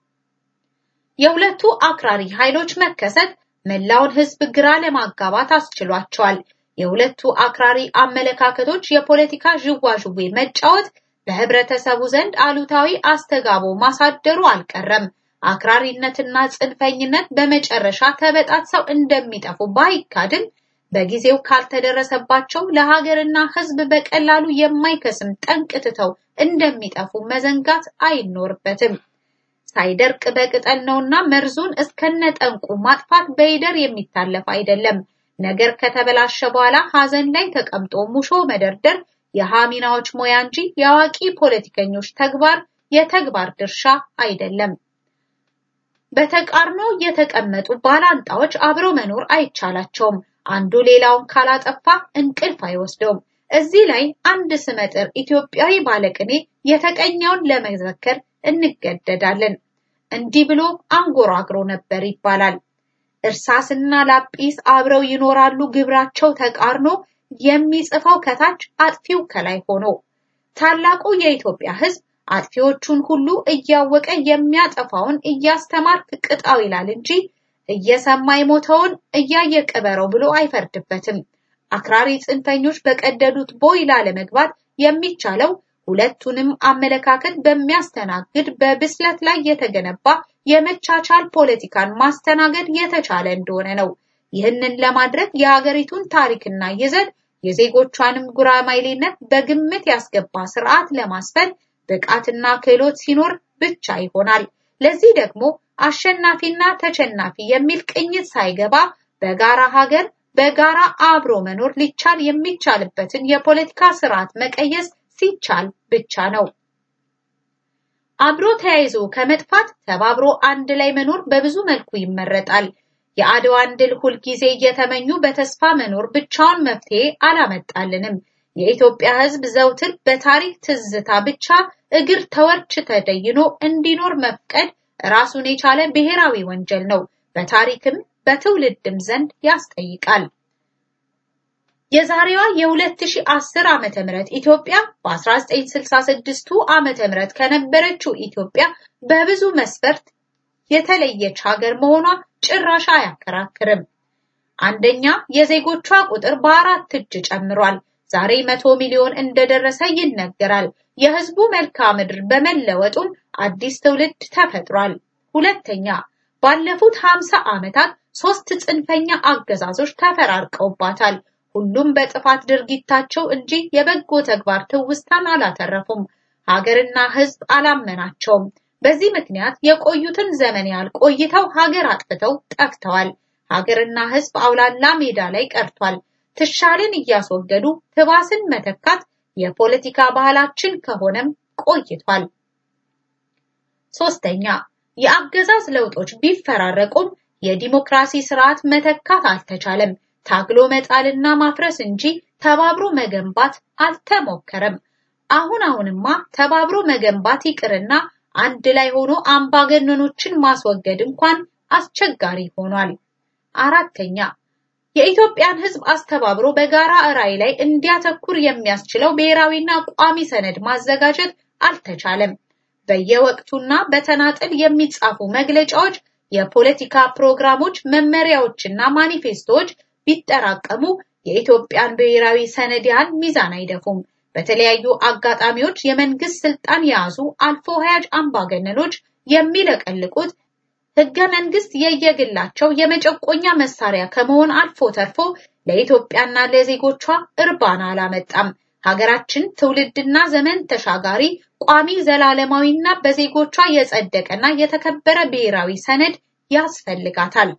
የሁለቱ አክራሪ ኃይሎች መከሰት መላውን ህዝብ ግራ ለማጋባት አስችሏቸዋል። የሁለቱ አክራሪ አመለካከቶች የፖለቲካ ዥዋዥዌ መጫወት በህብረተሰቡ ዘንድ አሉታዊ አስተጋቦ ማሳደሩ አልቀረም። አክራሪነትና ጽንፈኝነት በመጨረሻ ተበጣጥሰው እንደሚጠፉ ባይካድም በጊዜው ካልተደረሰባቸው ለሀገርና ህዝብ በቀላሉ የማይከስም ጠንቅ ትተው እንደሚጠፉ መዘንጋት አይኖርበትም። ሳይደርቅ በቅጠል ነውና መርዙን እስከነጠንቁ ማጥፋት በይደር የሚታለፍ አይደለም። ነገር ከተበላሸ በኋላ ሀዘን ላይ ተቀምጦ ሙሾ መደርደር የሃሚናዎች ሙያ እንጂ የአዋቂ ፖለቲከኞች ተግባር የተግባር ድርሻ አይደለም። በተቃርኖ የተቀመጡ ባላንጣዎች አብረው መኖር አይቻላቸውም። አንዱ ሌላውን ካላጠፋ እንቅልፍ አይወስደውም። እዚህ ላይ አንድ ስመጥር ኢትዮጵያዊ ባለቅኔ የተቀኘውን ለመዘከር እንገደዳለን። እንዲህ ብሎ አንጎራግሮ ነበር ይባላል። እርሳስና ላጲስ አብረው ይኖራሉ ግብራቸው ተቃርኖ፣ የሚጽፈው ከታች አጥፊው ከላይ ሆኖ። ታላቁ የኢትዮጵያ ሕዝብ አጥፊዎቹን ሁሉ እያወቀ የሚያጠፋውን እያስተማርክ ቅጣው ይላል እንጂ እየሰማ የሞተውን እያየ ቅበረው ብሎ አይፈርድበትም። አክራሪ ጽንፈኞች በቀደዱት ቦይ ላለመግባት የሚቻለው ሁለቱንም አመለካከት በሚያስተናግድ በብስለት ላይ የተገነባ የመቻቻል ፖለቲካን ማስተናገድ የተቻለ እንደሆነ ነው። ይህንን ለማድረግ የሀገሪቱን ታሪክና ይዘት የዜጎቿንም ጉራማይሌነት በግምት ያስገባ ስርዓት ለማስፈን ብቃትና ክህሎት ሲኖር ብቻ ይሆናል። ለዚህ ደግሞ አሸናፊና ተሸናፊ የሚል ቅኝት ሳይገባ በጋራ ሀገር በጋራ አብሮ መኖር ሊቻል የሚቻልበትን የፖለቲካ ስርዓት መቀየስ ሲቻል ብቻ ነው። አብሮ ተያይዞ ከመጥፋት ተባብሮ አንድ ላይ መኖር በብዙ መልኩ ይመረጣል። የአድዋን ድል ሁልጊዜ እየተመኙ በተስፋ መኖር ብቻውን መፍትሄ አላመጣልንም። የኢትዮጵያ ሕዝብ ዘውትር በታሪክ ትዝታ ብቻ እግር ተወርች ተደይኖ እንዲኖር መፍቀድ ራሱን የቻለ ብሔራዊ ወንጀል ነው። በታሪክም በትውልድም ዘንድ ያስጠይቃል። የዛሬዋ የ2010 ዓመተ ምህረት ኢትዮጵያ በ1966ቱ ዓመተ ምህረት ከነበረችው ኢትዮጵያ በብዙ መስፈርት የተለየች ሀገር መሆኗ ጭራሽ አያከራክርም። አንደኛ የዜጎቿ ቁጥር በአራት እጅ ጨምሯል። ዛሬ መቶ ሚሊዮን እንደደረሰ ይነገራል። የህዝቡ መልክዓ ምድር በመለወጡም አዲስ ትውልድ ተፈጥሯል። ሁለተኛ ባለፉት 50 ዓመታት ሶስት ጽንፈኛ አገዛዞች ተፈራርቀውባታል። ሁሉም በጥፋት ድርጊታቸው እንጂ የበጎ ተግባር ትውስታን አላተረፉም። ሀገርና ህዝብ አላመናቸውም። በዚህ ምክንያት የቆዩትን ዘመን ያህል ቆይተው ሀገር አጥፍተው ጠፍተዋል። ሀገርና ህዝብ አውላላ ሜዳ ላይ ቀርቷል። ትሻልን እያስወገዱ ትባስን መተካት የፖለቲካ ባህላችን ከሆነም ቆይቷል። ሶስተኛ የአገዛዝ ለውጦች ቢፈራረቁም የዲሞክራሲ ስርዓት መተካት አልተቻለም። ታግሎ መጣልና ማፍረስ እንጂ ተባብሮ መገንባት አልተሞከረም። አሁን አሁንማ ተባብሮ መገንባት ይቅርና አንድ ላይ ሆኖ አምባገነኖችን ማስወገድ እንኳን አስቸጋሪ ሆኗል። አራተኛ የኢትዮጵያን ህዝብ አስተባብሮ በጋራ ራዕይ ላይ እንዲያተኩር የሚያስችለው ብሔራዊና ቋሚ ሰነድ ማዘጋጀት አልተቻለም። በየወቅቱና በተናጠል የሚጻፉ መግለጫዎች፣ የፖለቲካ ፕሮግራሞች፣ መመሪያዎችና ማኒፌስቶዎች ቢጠራቀሙ የኢትዮጵያን ብሔራዊ ሰነድ ያህል ሚዛን አይደፉም። በተለያዩ አጋጣሚዎች የመንግስት ስልጣን የያዙ አልፎ ሀያጅ አምባገነኖች የሚለቀልቁት ህገ መንግስት የየግላቸው የመጨቆኛ መሳሪያ ከመሆን አልፎ ተርፎ ለኢትዮጵያና ለዜጎቿ እርባና አላመጣም። ሀገራችን ትውልድና ዘመን ተሻጋሪ ቋሚ ዘላለማዊና በዜጎቿ የጸደቀና የተከበረ ብሔራዊ ሰነድ ያስፈልጋታል።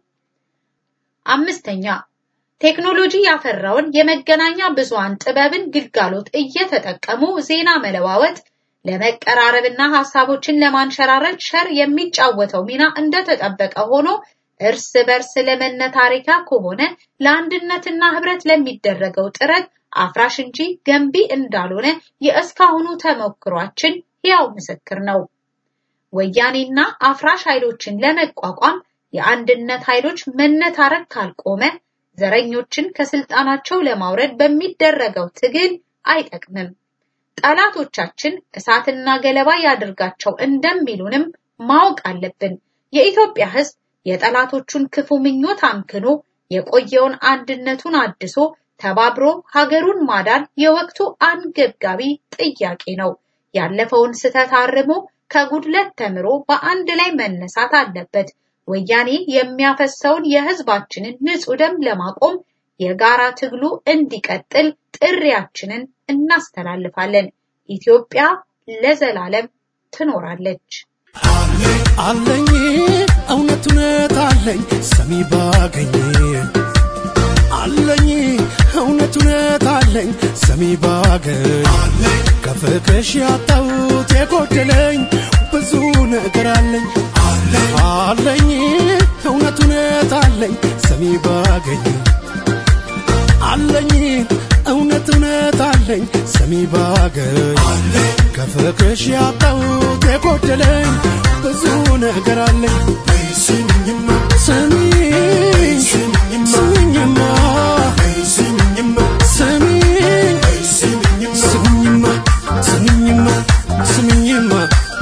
አምስተኛ ቴክኖሎጂ ያፈራውን የመገናኛ ብዙሃን ጥበብን ግልጋሎት እየተጠቀሙ ዜና መለዋወጥ ለመቀራረብና ሐሳቦችን ለማንሸራረድ ሸር የሚጫወተው ሚና እንደተጠበቀ ሆኖ እርስ በርስ ለመነታረኪያ ከሆነ ለአንድነትና ህብረት ለሚደረገው ጥረት አፍራሽ እንጂ ገንቢ እንዳልሆነ የእስካሁኑ ተሞክሯችን ሕያው ምስክር ነው። ወያኔና አፍራሽ ኃይሎችን ለመቋቋም የአንድነት ኃይሎች መነታረክ ካልቆመ ዘረኞችን ከስልጣናቸው ለማውረድ በሚደረገው ትግል አይጠቅምም። ጠላቶቻችን እሳትና ገለባ ያድርጋቸው እንደሚሉንም ማወቅ አለብን። የኢትዮጵያ ሕዝብ የጠላቶቹን ክፉ ምኞት አምክኖ የቆየውን አንድነቱን አድሶ ተባብሮ ሀገሩን ማዳን የወቅቱ አንገብጋቢ ጥያቄ ነው። ያለፈውን ስህተት አርሞ ከጉድለት ተምሮ በአንድ ላይ መነሳት አለበት። ወያኔ የሚያፈሰውን የህዝባችንን ንጹህ ደም ለማቆም የጋራ ትግሉ እንዲቀጥል ጥሪያችንን እናስተላልፋለን። ኢትዮጵያ ለዘላለም ትኖራለች። አለኝ እውነት እውነት አለኝ ሰሚ ባገኝ አለኝ እውነት እውነት አለኝ ሰሚ ባገኝ ከፍቅርሽ ያጣሁት የጎደለኝ ብዙ ነገር አለኝ አለኝ እውነት እውነት አለኝ ሰሚ ባገኝ አለኝ እውነት እውነት አለኝ ሰሚ ባገኝ ከፍቅርሽ ያጣሁት የጎደለኝ ብዙ ነገር አለኝ ስሚኝማ ስሚኝ ስሚኝማ ስሚኝማ ስሚኝ ስሚኝማ ስሚኝማ ስሚኝማ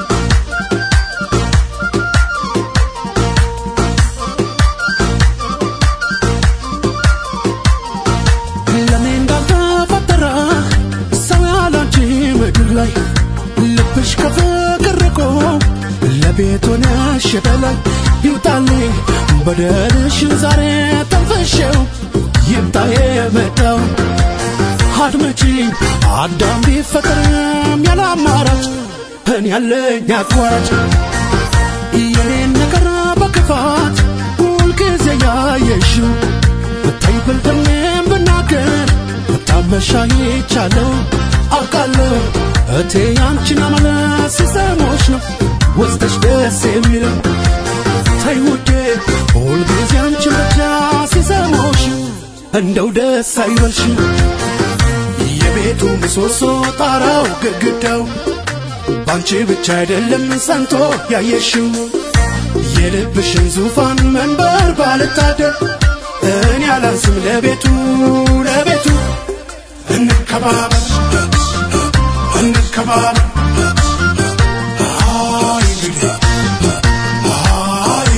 ለኔ እንዳልተፈጠረ ሰው ያላንቺ ምድር ላይ ልብሽ ከፍቅር ርቆ ለቤት ሆነሽ በላይ ይውጣልኝ በደልሽን ዛሬ ተንፈሸው ይምጣ የመጣው አድመጪኝ አዳም ቢፈጠርም ያለ አማራጭ እኔ ያለኝ አቋራጭ የኔን ነገር በክፋት ሁልጊዜ ያየሽው ብታይ ብልጥሜም ብናገር ብታመሻ ይቻለው አውቃለሁ እቴ ያንቺን አመለስ ሲሰሞች ነው ወስደሽ ደስ የሚለው ተይ ውዴ ሁልጊዜ አንቺን ብቻ ሲሰሞሽ እንደው ደስ አይበልሽ የቤቱ ምሰሶ ጣራው ግድግዳው ባንቺ ብቻ አይደለም ጸንቶ ያየሽው የልብሽን ዙፋን መንበር ባልታደር እኔ አላንስም ለቤቱ ለቤቱ እንከባበር እንከባበር አይ እንግዲህ አይ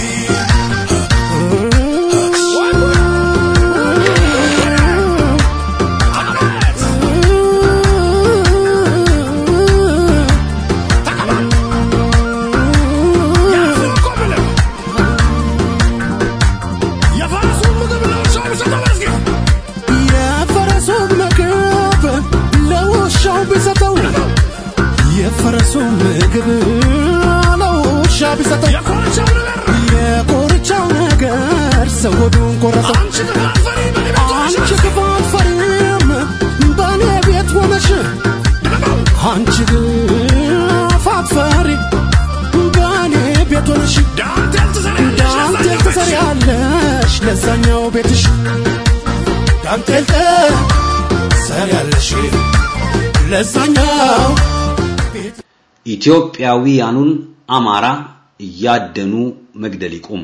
የፈረሱን ምግብ ለውሻው ቢሰጠው የፈረሱን ምግብ ለውሻ ቢሰጠው የኮርቻው ነገር ሰው ሆዱን ቆረጠው። አንቺ ክፋት ፈሪም በእኔ ቤት ሆነሽ አንቺ ክፋት ፈሪ በእኔ ቤት ሆነሽ ዳንቴል ትሰሪያለሽ ለዛኛው ቤትሽ ዳንቴል ትሰሪያለሽ ለዛኛው ቤት ኢትዮጵያውያኑን አማራ እያደኑ መግደል ይቁም።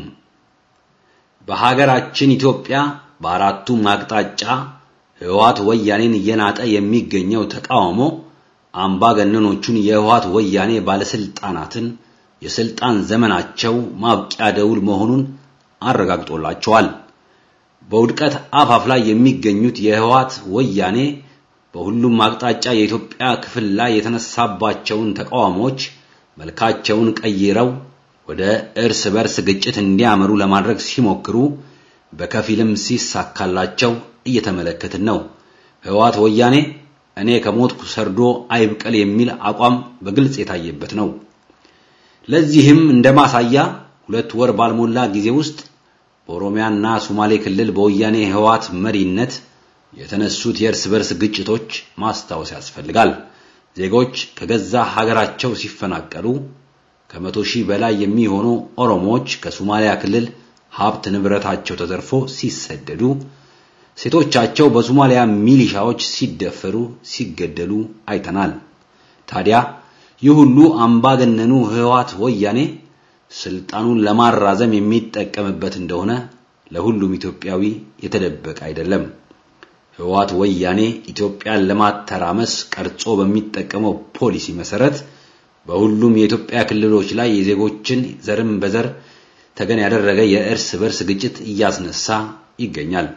በሀገራችን ኢትዮጵያ በአራቱም አቅጣጫ ህወሓት ወያኔን እየናጠ የሚገኘው ተቃውሞ አምባገነኖቹን የህወሓት ወያኔ ባለስልጣናትን የስልጣን ዘመናቸው ማብቂያ ደውል መሆኑን አረጋግጦላቸዋል። በውድቀት አፋፍ ላይ የሚገኙት የህወሓት ወያኔ በሁሉም አቅጣጫ የኢትዮጵያ ክፍል ላይ የተነሳባቸውን ተቃውሞዎች መልካቸውን ቀይረው ወደ እርስ በርስ ግጭት እንዲያመሩ ለማድረግ ሲሞክሩ በከፊልም ሲሳካላቸው እየተመለከትን ነው። ህወሓት ወያኔ እኔ ከሞትኩ ሰርዶ አይብቀል የሚል አቋም በግልጽ የታየበት ነው። ለዚህም እንደ ማሳያ ሁለት ወር ባልሞላ ጊዜ ውስጥ በኦሮሚያና ሶማሌ ክልል በወያኔ ህወሓት መሪነት የተነሱት የእርስ በርስ ግጭቶች ማስታወስ ያስፈልጋል። ዜጎች ከገዛ ሀገራቸው ሲፈናቀሉ ከመቶ ሺህ በላይ የሚሆኑ ኦሮሞዎች ከሶማሊያ ክልል ሀብት ንብረታቸው ተዘርፎ ሲሰደዱ፣ ሴቶቻቸው በሶማሊያ ሚሊሻዎች ሲደፈሩ፣ ሲገደሉ አይተናል። ታዲያ ይህ ሁሉ አምባገነኑ ህወሓት ወያኔ ስልጣኑን ለማራዘም የሚጠቀምበት እንደሆነ ለሁሉም ኢትዮጵያዊ የተደበቀ አይደለም። ህወሓት ወያኔ ኢትዮጵያን ለማተራመስ ቀርጾ በሚጠቀመው ፖሊሲ መሰረት በሁሉም የኢትዮጵያ ክልሎች ላይ የዜጎችን ዘርም በዘር ተገን ያደረገ የእርስ በርስ ግጭት እያስነሳ ይገኛል።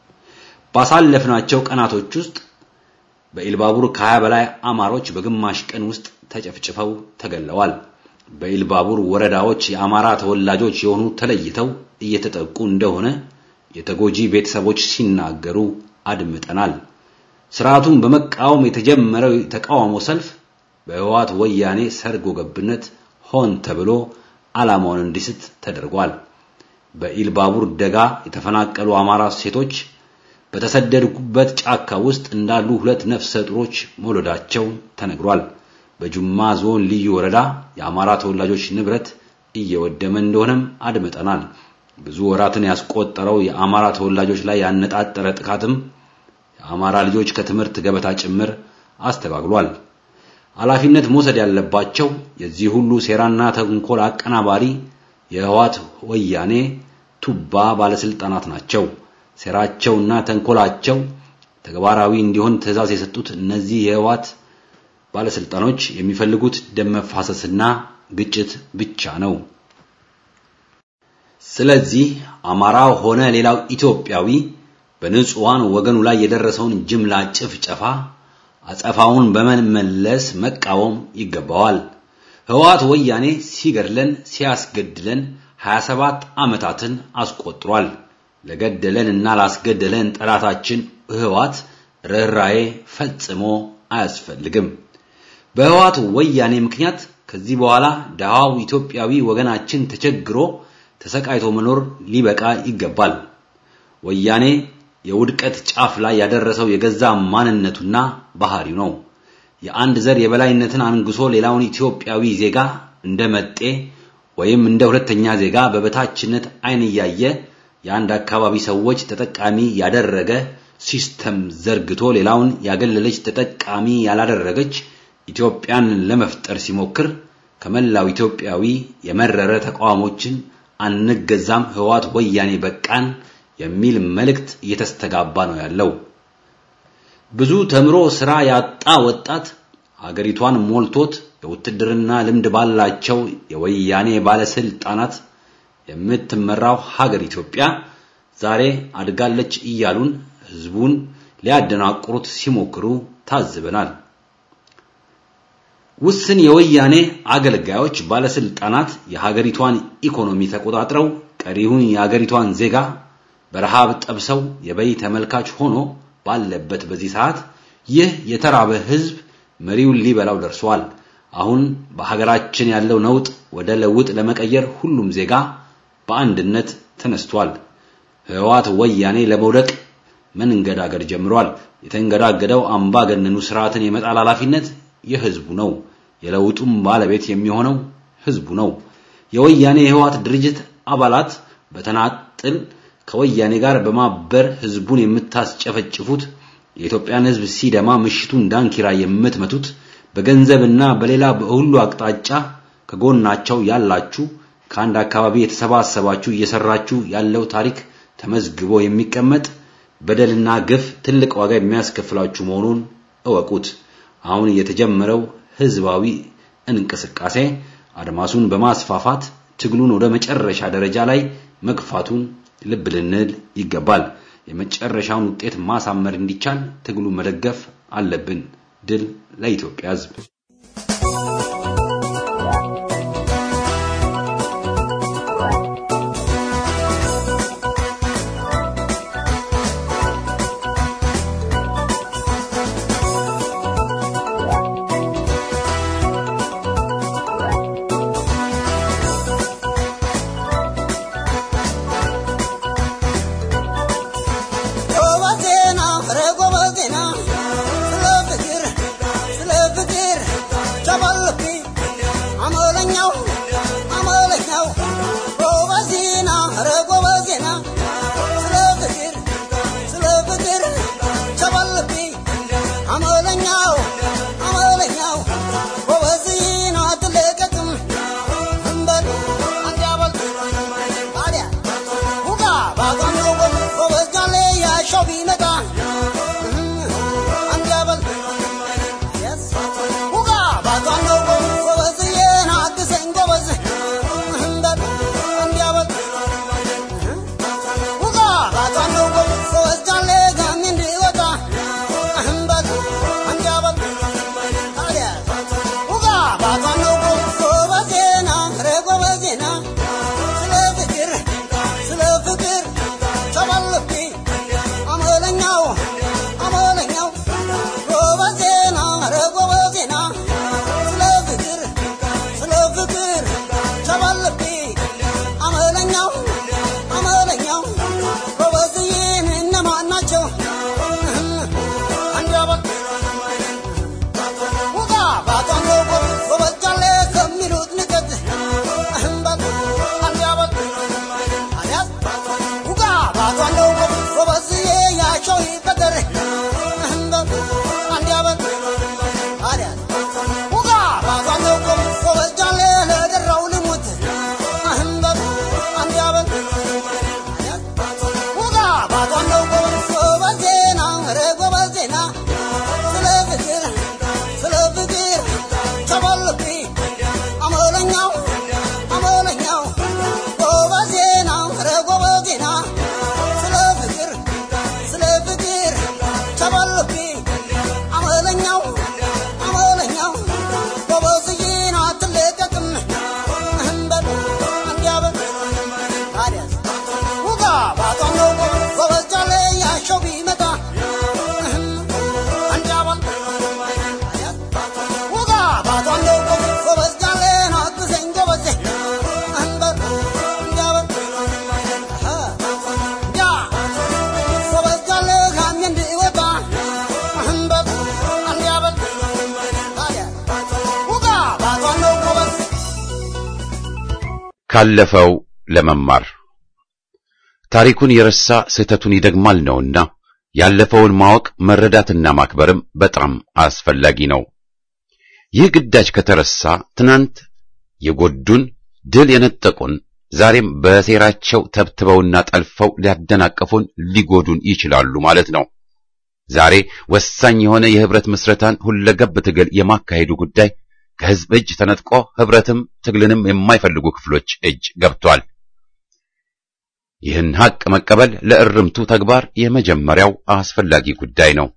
ባሳለፍናቸው ቀናቶች ውስጥ በኢልባቡር ከሀያ በላይ አማሮች በግማሽ ቀን ውስጥ ተጨፍጭፈው ተገለዋል። በኢልባቡር ወረዳዎች የአማራ ተወላጆች የሆኑ ተለይተው እየተጠቁ እንደሆነ የተጎጂ ቤተሰቦች ሲናገሩ አድምጠናል። ስርዓቱን በመቃወም የተጀመረው የተቃውሞ ሰልፍ በህወሓት ወያኔ ሰርጎ ገብነት ሆን ተብሎ ዓላማውን እንዲስት ተደርጓል። በኢልባቡር ደጋ የተፈናቀሉ አማራ ሴቶች በተሰደዱበት ጫካ ውስጥ እንዳሉ ሁለት ነፍሰ ጡሮች መውለዳቸው ተነግሯል። በጁማ ዞን ልዩ ወረዳ የአማራ ተወላጆች ንብረት እየወደመ እንደሆነም አድምጠናል። ብዙ ወራትን ያስቆጠረው የአማራ ተወላጆች ላይ ያነጣጠረ ጥቃትም የአማራ ልጆች ከትምህርት ገበታ ጭምር አስተጋግሏል። ኃላፊነት መውሰድ ያለባቸው የዚህ ሁሉ ሴራና ተንኮል አቀናባሪ የህወሓት ወያኔ ቱባ ባለስልጣናት ናቸው። ሴራቸውና ተንኮላቸው ተግባራዊ እንዲሆን ትዕዛዝ የሰጡት እነዚህ የህወሓት ባለስልጣኖች የሚፈልጉት ደም መፋሰስና ግጭት ብቻ ነው። ስለዚህ አማራው ሆነ ሌላው ኢትዮጵያዊ በንጹሃን ወገኑ ላይ የደረሰውን ጅምላ ጭፍጨፋ አጸፋውን በመመለስ መቃወም ይገባዋል። ህወሓት ወያኔ ሲገድለን ሲያስገድለን 27 ዓመታትን አስቆጥሯል። ለገደለን እና ላስገደለን ጠላታችን ህወሓት ርኅራዬ ፈጽሞ አያስፈልግም። በህወሓት ወያኔ ምክንያት ከዚህ በኋላ ደሃው ኢትዮጵያዊ ወገናችን ተቸግሮ ተሰቃይቶ መኖር ሊበቃ ይገባል። ወያኔ የውድቀት ጫፍ ላይ ያደረሰው የገዛ ማንነቱና ባህሪው ነው። የአንድ ዘር የበላይነትን አንግሶ ሌላውን ኢትዮጵያዊ ዜጋ እንደ መጤ ወይም እንደ ሁለተኛ ዜጋ በበታችነት አይን እያየ የአንድ አካባቢ ሰዎች ተጠቃሚ ያደረገ ሲስተም ዘርግቶ ሌላውን ያገለለች ተጠቃሚ ያላደረገች ኢትዮጵያን ለመፍጠር ሲሞክር ከመላው ኢትዮጵያዊ የመረረ ተቃውሞችን አንገዛም፣ ህወሓት ወያኔ በቃን፣ የሚል መልእክት እየተስተጋባ ነው ያለው። ብዙ ተምሮ ስራ ያጣ ወጣት ሀገሪቷን ሞልቶት የውትድርና ልምድ ባላቸው የወያኔ ባለስልጣናት የምትመራው ሀገር ኢትዮጵያ ዛሬ አድጋለች እያሉን ህዝቡን ሊያደናቅሩት ሲሞክሩ ታዝበናል። ውስን የወያኔ አገልጋዮች ባለስልጣናት የሀገሪቷን ኢኮኖሚ ተቆጣጥረው ቀሪውን የሀገሪቷን ዜጋ በረሃብ ጠብሰው የበይ ተመልካች ሆኖ ባለበት በዚህ ሰዓት ይህ የተራበ ህዝብ መሪውን ሊበላው ደርሷል። አሁን በሀገራችን ያለው ነውጥ ወደ ለውጥ ለመቀየር ሁሉም ዜጋ በአንድነት ተነስቷል። ህወሓት ወያኔ ለመውደቅ መንገዳገድ ጀምሯል። የተንገዳገደው አምባገነኑ ስርዓትን የመጣል ኃላፊነት የህዝቡ ነው። የለውጡም ባለቤት የሚሆነው ህዝቡ ነው። የወያኔ የህወሓት ድርጅት አባላት በተናጥል ከወያኔ ጋር በማበር ህዝቡን የምታስጨፈጭፉት የኢትዮጵያን ህዝብ ሲደማ ምሽቱን ዳንኪራ የምትመቱት በገንዘብና በሌላ በሁሉ አቅጣጫ ከጎናቸው ያላችሁ ከአንድ አካባቢ የተሰባሰባችሁ እየሰራችሁ ያለው ታሪክ ተመዝግቦ የሚቀመጥ በደልና ግፍ ትልቅ ዋጋ የሚያስከፍላችሁ መሆኑን እወቁት። አሁን የተጀመረው ህዝባዊ እንቅስቃሴ አድማሱን በማስፋፋት ትግሉን ወደ መጨረሻ ደረጃ ላይ መግፋቱን ልብ ልንል ይገባል። የመጨረሻውን ውጤት ማሳመር እንዲቻል ትግሉ መደገፍ አለብን። ድል ለኢትዮጵያ ህዝብ። ጎበዜና ኧረ ጎበዜና ስለ ፍቅር ስለ ፍቅር ቸበልቤ አመለኛው አመለኛው ጎበዜና ኧረ ጎበዜና ስለ ፍቅር ስለ ፍቅር ቸበልቤ አመለኛው አመለኛው ጎበዜና አትለቀቅም እንበል አንዲያበል ታዲያ ሁጋ ባጋነው ጎበዝ ጋሌ ያሻው ቢመጣ አንዲያበል ሁጋ ባጋነው ጎበዝዬን አግዘኝ ጎበዝ እንበል አንዲያበል ሁጋ ባጋነው ጎበዝ ጋሌ ጋሚ እንዲወጣ እንበል አንዲያበል ታዲያ ሁጋ ባጋነው ጎበዜና ኧረ ጎበዜና ስለ ፍቅር ስለ ፍቅር ቸበልቤ አመለኛው አመለኛው ጎበዜና ኧረ ጎበዜና ስለ ፍቅር ስለ ፍቅር ቸበልቤ አመለኛው አመለኛው ጎበዝዬን እነማን ናቸው? አንዲያበል ውጋ ባጣኖ ጎበዝ ጋሌ ከሚሉት ንቀት እህምበል አንዲያበል አልያዝ ውጋ ባጣኖ ጎበዝዬ ያቸው ይበደር እህምበል አንዲያበል አልያዝ ውጋ ባጣኖ ጎበዝ ጋሌ ለደራው ልሙት እህምበል አንዲያበል አልያዝ ውጋ ባጣኖ ጎበዜና ኧረ ጎበዜና ስለ ፍቅር ስለ ፍቅር ቸበልቤ አመለኛው አመለኛው ጎበዜና ኧረ ጎበዜና ስለ ፍቅር ስለ ፍቅር ቸበልቤ አመለኛው አመለኛው ጎበዝዬን አትለቀቅም እንበል እንዲያበል ታዲያስ ውጋ ባጣነው ጎበዝ ጃሌ ያሸው ቢመጣ አንዲያበል ውጋ ባጣነው ጎበዝ ጃሌን አግዘኝ ጎበዜ እንበል እንዲያበል ያ ጎበዝ ጃሌ ጋሚ እንዲወጣ እንበል እንዲያበል ታዲያ ውጋ ባጣነው ጎበዝ ካለፈው ለመማር ታሪኩን የረሳ ስህተቱን ይደግማል ነውና ያለፈውን ማወቅ መረዳትና ማክበርም በጣም አስፈላጊ ነው። ይህ ግዳጅ ከተረሳ ትናንት የጎዱን ድል የነጠቁን ዛሬም በሴራቸው ተብትበውና ጠልፈው ሊያደናቀፉን ሊጎዱን ይችላሉ ማለት ነው። ዛሬ ወሳኝ የሆነ የህብረት ምስረታን ሁለገብ ትግል የማካሄዱ ጉዳይ ከህዝብ እጅ ተነጥቆ ህብረትም ትግልንም የማይፈልጉ ክፍሎች እጅ ገብቷል። ይህን ሀቅ መቀበል ለእርምቱ ተግባር የመጀመሪያው አስፈላጊ ጉዳይ ነው።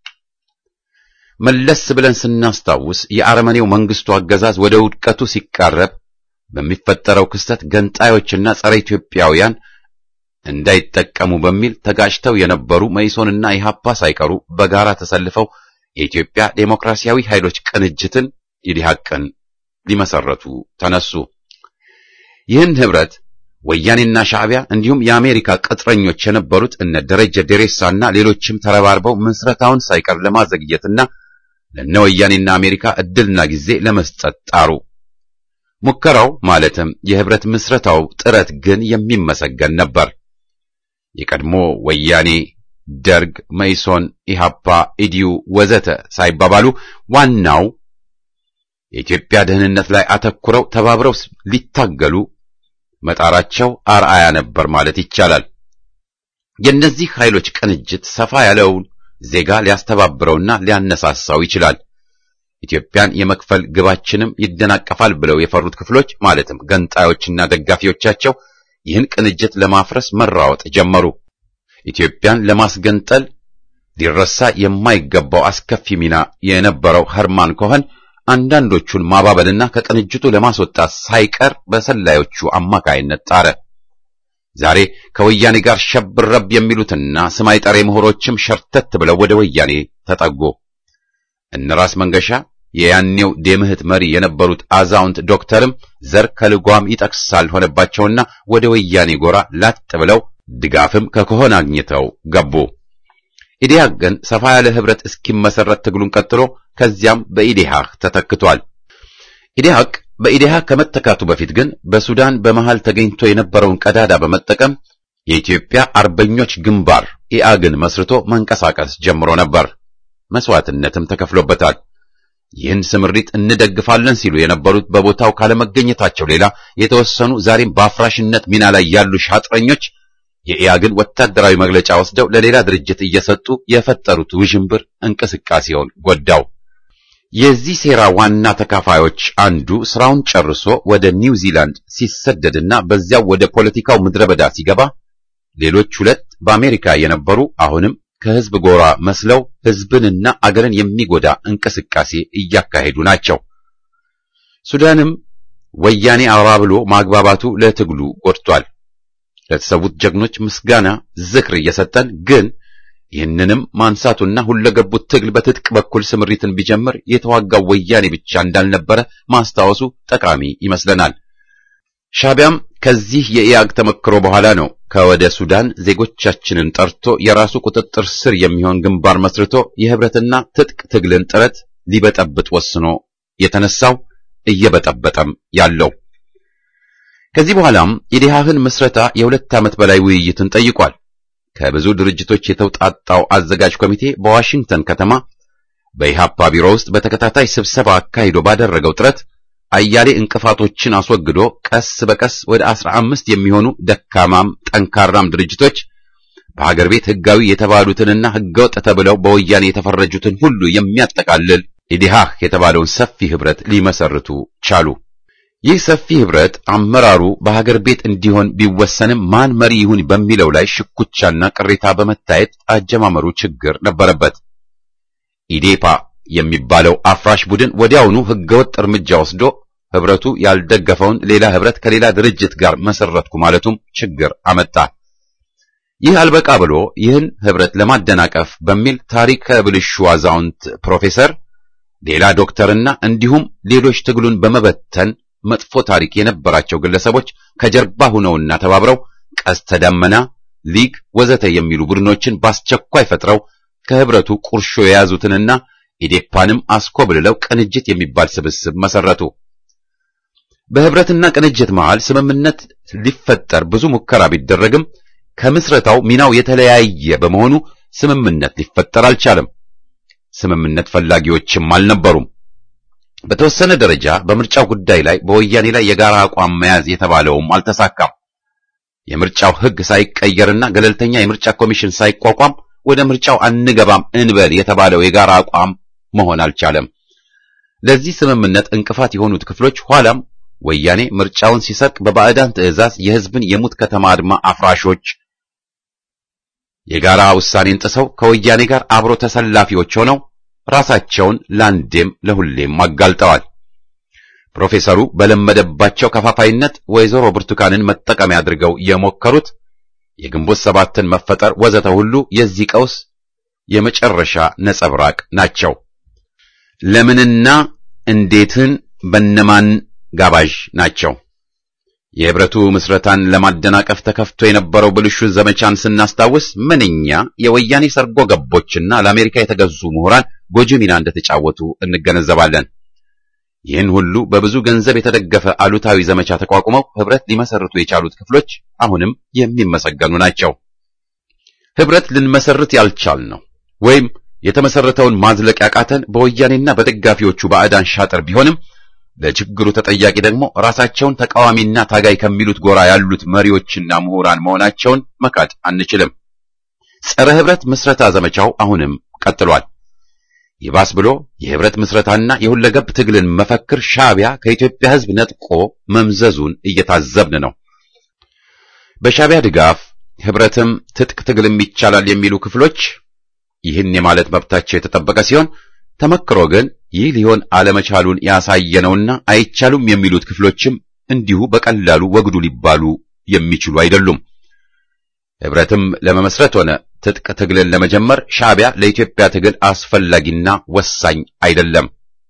መለስ ብለን ስናስታውስ የአረመኔው መንግስቱ አገዛዝ ወደ ውድቀቱ ሲቃረብ በሚፈጠረው ክስተት ገንጣዮችና ጸረ ኢትዮጵያውያን እንዳይጠቀሙ በሚል ተጋጭተው የነበሩ መኢሶንና ኢህአፓ ሳይቀሩ በጋራ ተሰልፈው የኢትዮጵያ ዴሞክራሲያዊ ኃይሎች ቅንጅትን ኢዲሃቅን ሊመሰረቱ ተነሱ። ይህን ህብረት ወያኔና ሻዕቢያ እንዲሁም የአሜሪካ ቅጥረኞች የነበሩት እነ ደረጀ ዴሬሳና ሌሎችም ተረባርበው ምስረታውን ሳይቀር ለማዘግየትና ለነ ወያኔና አሜሪካ እድልና ጊዜ ለመስጠት ጣሩ። ሙከራው ማለትም የህብረት ምስረታው ጥረት ግን የሚመሰገን ነበር። የቀድሞ ወያኔ፣ ደርግ፣ መኢሶን፣ ኢሃፓ፣ ኢዲዩ ወዘተ ሳይባባሉ ዋናው የኢትዮጵያ ደህንነት ላይ አተኩረው ተባብረው ሊታገሉ መጣራቸው አርአያ ነበር ማለት ይቻላል። የእነዚህ ኃይሎች ቅንጅት ሰፋ ያለውን ዜጋ ሊያስተባብረውና ሊያነሳሳው ይችላል። ኢትዮጵያን የመክፈል ግባችንም ይደናቀፋል ብለው የፈሩት ክፍሎች ማለትም ገንጣዮችና ደጋፊዎቻቸው ይህን ቅንጅት ለማፍረስ መራወጥ ጀመሩ። ኢትዮጵያን ለማስገንጠል ሊረሳ የማይገባው አስከፊ ሚና የነበረው ኸርማን ኮኸን አንዳንዶቹን ማባበልና ከቅንጅቱ ለማስወጣት ሳይቀር በሰላዮቹ አማካይነት ጣረ። ዛሬ ከወያኔ ጋር ሸብረብ የሚሉትና ስማይ ጠሬ ምሁሮችም ሸርተት ብለው ወደ ወያኔ ተጠጉ። እነራስ መንገሻ የያኔው ደምህት መሪ የነበሩት አዛውንት ዶክተርም ዘር ከልጓም ይጠቅሳል ሆነባቸውና ወደ ወያኔ ጎራ ላጥ ብለው ድጋፍም ከከሆን አግኝተው ገቡ። ኢዲሃቅ ግን ሰፋ ያለ ህብረት እስኪመሰረት ትግሉን ቀጥሎ ከዚያም በኢዲሃቅ ተተክቷል። ኢዲሃቅ በኢዲሃቅ ከመተካቱ በፊት ግን በሱዳን በመሃል ተገኝቶ የነበረውን ቀዳዳ በመጠቀም የኢትዮጵያ አርበኞች ግንባር ኢአግን መስርቶ መንቀሳቀስ ጀምሮ ነበር። መስዋዕትነትም ተከፍሎበታል። ይህን ስምሪት እንደግፋለን ሲሉ የነበሩት በቦታው ካለመገኘታቸው ሌላ የተወሰኑ ዛሬም በአፍራሽነት ሚና ላይ ያሉ ሻጥረኞች የኢያግን ወታደራዊ መግለጫ ወስደው ለሌላ ድርጅት እየሰጡ የፈጠሩት ውዥንብር እንቅስቃሴውን ጎዳው። የዚህ ሴራ ዋና ተካፋዮች አንዱ ስራውን ጨርሶ ወደ ኒውዚላንድ ሲሰደድና በዚያው ወደ ፖለቲካው ምድረ በዳ ሲገባ፣ ሌሎች ሁለት በአሜሪካ የነበሩ አሁንም ከህዝብ ጎራ መስለው ህዝብንና አገርን የሚጎዳ እንቅስቃሴ እያካሄዱ ናቸው። ሱዳንም ወያኔ አባብሎ ማግባባቱ ለትግሉ ጎድቷል። ለተሰዉት ጀግኖች ምስጋና ዝክር እየሰጠን ግን ይህንንም ማንሳቱና ሁለገቡት ትግል በትጥቅ በኩል ስምሪትን ቢጀምር የተዋጋው ወያኔ ብቻ እንዳልነበረ ማስታወሱ ጠቃሚ ይመስለናል። ሻቢያም ከዚህ የኢያግ ተመክሮ በኋላ ነው ከወደ ሱዳን ዜጎቻችንን ጠርቶ የራሱ ቁጥጥር ስር የሚሆን ግንባር መስርቶ የህብረትና ትጥቅ ትግልን ጥረት ሊበጠብጥ ወስኖ የተነሳው እየበጠበጠም ያለው። ከዚህ በኋላም የዲሃህን ምስረታ የሁለት ዓመት በላይ ውይይትን ጠይቋል። ከብዙ ድርጅቶች የተውጣጣው አዘጋጅ ኮሚቴ በዋሽንግተን ከተማ በኢሃፓ ቢሮ ውስጥ በተከታታይ ስብሰባ አካሂዶ ባደረገው ጥረት አያሌ እንቅፋቶችን አስወግዶ ቀስ በቀስ ወደ አስራ አምስት የሚሆኑ ደካማም ጠንካራም ድርጅቶች በሀገር ቤት ህጋዊ የተባሉትንና ህገወጥ ተብለው በወያኔ የተፈረጁትን ሁሉ የሚያጠቃልል ኢዲሃህ የተባለውን ሰፊ ህብረት ሊመሰርቱ ቻሉ። ይህ ሰፊ ህብረት አመራሩ በሀገር ቤት እንዲሆን ቢወሰንም ማን መሪ ይሁን በሚለው ላይ ሽኩቻና ቅሬታ በመታየት አጀማመሩ ችግር ነበረበት። ኢዴፓ የሚባለው አፍራሽ ቡድን ወዲያውኑ ህገወጥ እርምጃ ወስዶ ህብረቱ ያልደገፈውን ሌላ ህብረት ከሌላ ድርጅት ጋር መሰረትኩ ማለቱም ችግር አመጣ። ይህ አልበቃ ብሎ ይህን ህብረት ለማደናቀፍ በሚል ታሪከ ብልሹ አዛውንት ፕሮፌሰር፣ ሌላ ዶክተርና እንዲሁም ሌሎች ትግሉን በመበተን መጥፎ ታሪክ የነበራቸው ግለሰቦች ከጀርባ ሁነውና ተባብረው ቀስተ ደመና፣ ሊግ ወዘተ የሚሉ ቡድኖችን በአስቸኳይ ፈጥረው ከህብረቱ ቁርሾ የያዙትንና ኢዴፓንም አስኮብልለው ቅንጅት የሚባል ስብስብ መሰረቱ። በህብረትና ቅንጅት መሃል ስምምነት ሊፈጠር ብዙ ሙከራ ቢደረግም ከምስረታው ሚናው የተለያየ በመሆኑ ስምምነት ሊፈጠር አልቻለም። ስምምነት ፈላጊዎችም አልነበሩም። በተወሰነ ደረጃ በምርጫው ጉዳይ ላይ በወያኔ ላይ የጋራ አቋም መያዝ የተባለውም አልተሳካም። የምርጫው ሕግ ሳይቀየርና ገለልተኛ የምርጫ ኮሚሽን ሳይቋቋም ወደ ምርጫው አንገባም እንበል የተባለው የጋራ አቋም መሆን አልቻለም። ለዚህ ስምምነት እንቅፋት የሆኑት ክፍሎች ኋላም ወያኔ ምርጫውን ሲሰርቅ በባዕዳን ትዕዛዝ የሕዝብን የሙት ከተማ አድማ አፍራሾች የጋራ ውሳኔን ጥሰው ከወያኔ ጋር አብሮ ተሰላፊዎች ሆነው ራሳቸውን ለአንዴም ለሁሌም አጋልጠዋል። ፕሮፌሰሩ በለመደባቸው ከፋፋይነት ወይዘሮ ብርቱካንን መጠቀሚያ አድርገው የሞከሩት የግንቦት ሰባትን መፈጠር ወዘተ ሁሉ የዚህ ቀውስ የመጨረሻ ነጸብራቅ ናቸው። ለምንና እንዴትን በነማን ጋባዥ ናቸው? የህብረቱ ምስረታን ለማደናቀፍ ተከፍቶ የነበረው ብልሹ ዘመቻን ስናስታውስ ምንኛ የወያኔ ሰርጎ ገቦችና ለአሜሪካ የተገዙ ምሁራን ጎጂ ሚና እንደተጫወቱ እንገነዘባለን። ይህን ሁሉ በብዙ ገንዘብ የተደገፈ አሉታዊ ዘመቻ ተቋቁመው ህብረት ሊመሰርቱ የቻሉት ክፍሎች አሁንም የሚመሰገኑ ናቸው። ህብረት ልንመሰርት ያልቻልነው ወይም የተመሰረተውን ማዝለቅ ያቃተን በወያኔና በደጋፊዎቹ ባዕዳን ሻጥር ቢሆንም ለችግሩ ተጠያቂ ደግሞ ራሳቸውን ተቃዋሚና ታጋይ ከሚሉት ጎራ ያሉት መሪዎችና ምሁራን መሆናቸውን መካድ አንችልም። ጸረ ህብረት ምስረታ ዘመቻው አሁንም ቀጥሏል። ይባስ ብሎ የህብረት ምስረታና የሁለገብ ትግልን መፈክር ሻዕቢያ ከኢትዮጵያ ህዝብ ነጥቆ መምዘዙን እየታዘብን ነው። በሻዕቢያ ድጋፍ ህብረትም ትጥቅ ትግልም ይቻላል የሚሉ ክፍሎች ይህን የማለት መብታቸው የተጠበቀ ሲሆን ተመክሮ ግን ይህ ሊሆን አለመቻሉን ያሳየነውና አይቻሉም የሚሉት ክፍሎችም እንዲሁ በቀላሉ ወግዱ ሊባሉ የሚችሉ አይደሉም። ህብረትም ለመመስረት ሆነ ትጥቅ ትግልን ለመጀመር ሻዕቢያ ለኢትዮጵያ ትግል አስፈላጊና ወሳኝ አይደለም።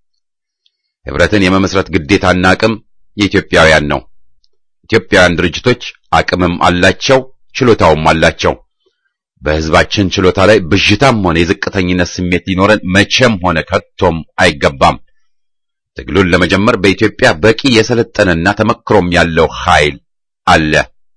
ህብረትን የመመስረት ግዴታና አቅም የኢትዮጵያውያን ነው። ኢትዮጵያውያን ድርጅቶች አቅምም አላቸው፣ ችሎታውም አላቸው። በህዝባችን ችሎታ ላይ ብዥታም ሆነ የዝቅተኝነት ስሜት ሊኖረን መቼም ሆነ ከቶም አይገባም። ትግሉን ለመጀመር በኢትዮጵያ በቂ የሰለጠነና ተመክሮም ያለው ኃይል አለ።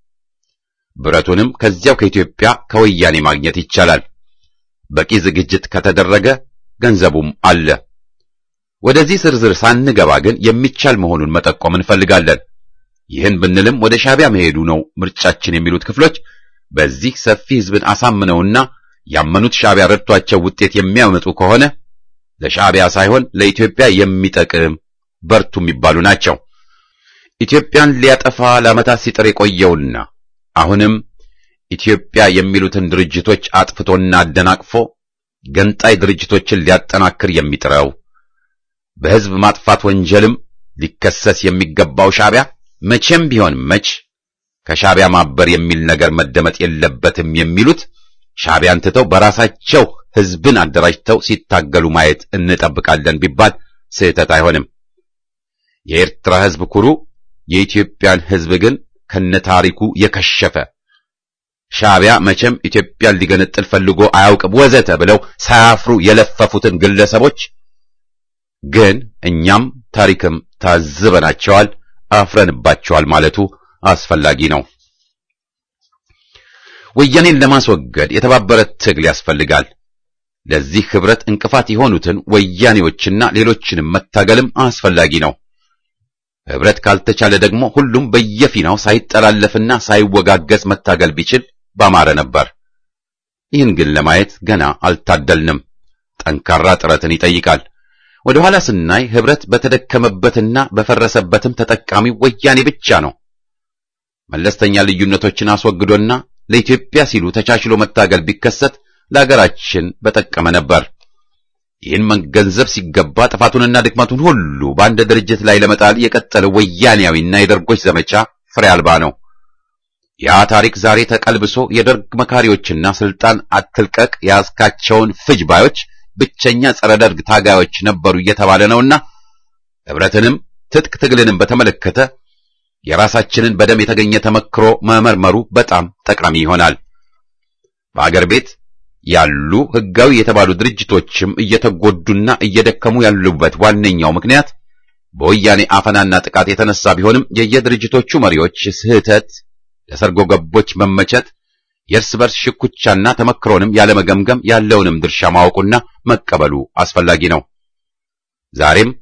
ብረቱንም ከዚያው ከኢትዮጵያ ከወያኔ ማግኘት ይቻላል። በቂ ዝግጅት ከተደረገ ገንዘቡም አለ። ወደዚህ ዝርዝር ሳንገባ ግን የሚቻል መሆኑን መጠቆም እንፈልጋለን። ይህን ብንልም ወደ ሻዕቢያ መሄዱ ነው ምርጫችን የሚሉት ክፍሎች በዚህ ሰፊ ህዝብን አሳምነውና ያመኑት ሻዕቢያ ረድቷቸው ውጤት የሚያመጡ ከሆነ ለሻዕቢያ ሳይሆን ለኢትዮጵያ የሚጠቅም በርቱ የሚባሉ ናቸው። ኢትዮጵያን ሊያጠፋ ለዓመታት ሲጥር የቆየውና አሁንም ኢትዮጵያ የሚሉትን ድርጅቶች አጥፍቶና አደናቅፎ ገንጣይ ድርጅቶችን ሊያጠናክር የሚጥረው በህዝብ ማጥፋት ወንጀልም ሊከሰስ የሚገባው ሻዕቢያ መቼም ቢሆን መች ከሻዕቢያ ማበር የሚል ነገር መደመጥ የለበትም የሚሉት ሻዕቢያን ትተው በራሳቸው ህዝብን አደራጅተው ሲታገሉ ማየት እንጠብቃለን ቢባል ስህተት አይሆንም። የኤርትራ ህዝብ ኩሩ፣ የኢትዮጵያን ህዝብ ግን ከነታሪኩ የከሸፈ ሻዕቢያ መቼም ኢትዮጵያን ሊገነጥል ፈልጎ አያውቅም ወዘተ ብለው ሳያፍሩ የለፈፉትን ግለሰቦች ግን እኛም ታሪክም ታዝበናቸዋል፣ አፍረንባቸዋል ማለቱ አስፈላጊ ነው። ወያኔን ለማስወገድ የተባበረ ትግል ያስፈልጋል። ለዚህ ህብረት እንቅፋት የሆኑትን ወያኔዎችና ሌሎችንም መታገልም አስፈላጊ ነው። ህብረት ካልተቻለ ደግሞ ሁሉም በየፊናው ሳይጠላለፍና ሳይወጋገዝ መታገል ቢችል ባማረ ነበር። ይህን ግን ለማየት ገና አልታደልንም። ጠንካራ ጥረትን ይጠይቃል። ወደ ኋላ ስናይ ህብረት በተደከመበትና በፈረሰበትም ተጠቃሚ ወያኔ ብቻ ነው። መለስተኛ ልዩነቶችን አስወግዶና ለኢትዮጵያ ሲሉ ተቻችሎ መታገል ቢከሰት ለሀገራችን በጠቀመ ነበር። ይህን መገንዘብ ሲገባ ጥፋቱንና ድክመቱን ሁሉ በአንድ ድርጅት ላይ ለመጣል የቀጠለው ወያኔያዊና የደርጎች ዘመቻ ፍሬ አልባ ነው። ያ ታሪክ ዛሬ ተቀልብሶ የደርግ መካሪዎችና ስልጣን አትልቀቅ ያስካቸውን ፍጅ ባዮች ብቸኛ ጸረ ደርግ ታጋዮች ነበሩ እየተባለ ነውና ህብረትንም ትጥቅ ትግልንም በተመለከተ የራሳችንን በደም የተገኘ ተመክሮ መመርመሩ በጣም ጠቃሚ ይሆናል። በአገር ቤት ያሉ ህጋዊ የተባሉ ድርጅቶችም እየተጎዱና እየደከሙ ያሉበት ዋነኛው ምክንያት በወያኔ አፈናና ጥቃት የተነሳ ቢሆንም የየድርጅቶቹ መሪዎች ስህተት፣ ለሰርጎ ገቦች መመቸት፣ የእርስ በርስ ሽኩቻና ተመክሮንም ያለመገምገም ያለውንም ድርሻ ማወቁና መቀበሉ አስፈላጊ ነው። ዛሬም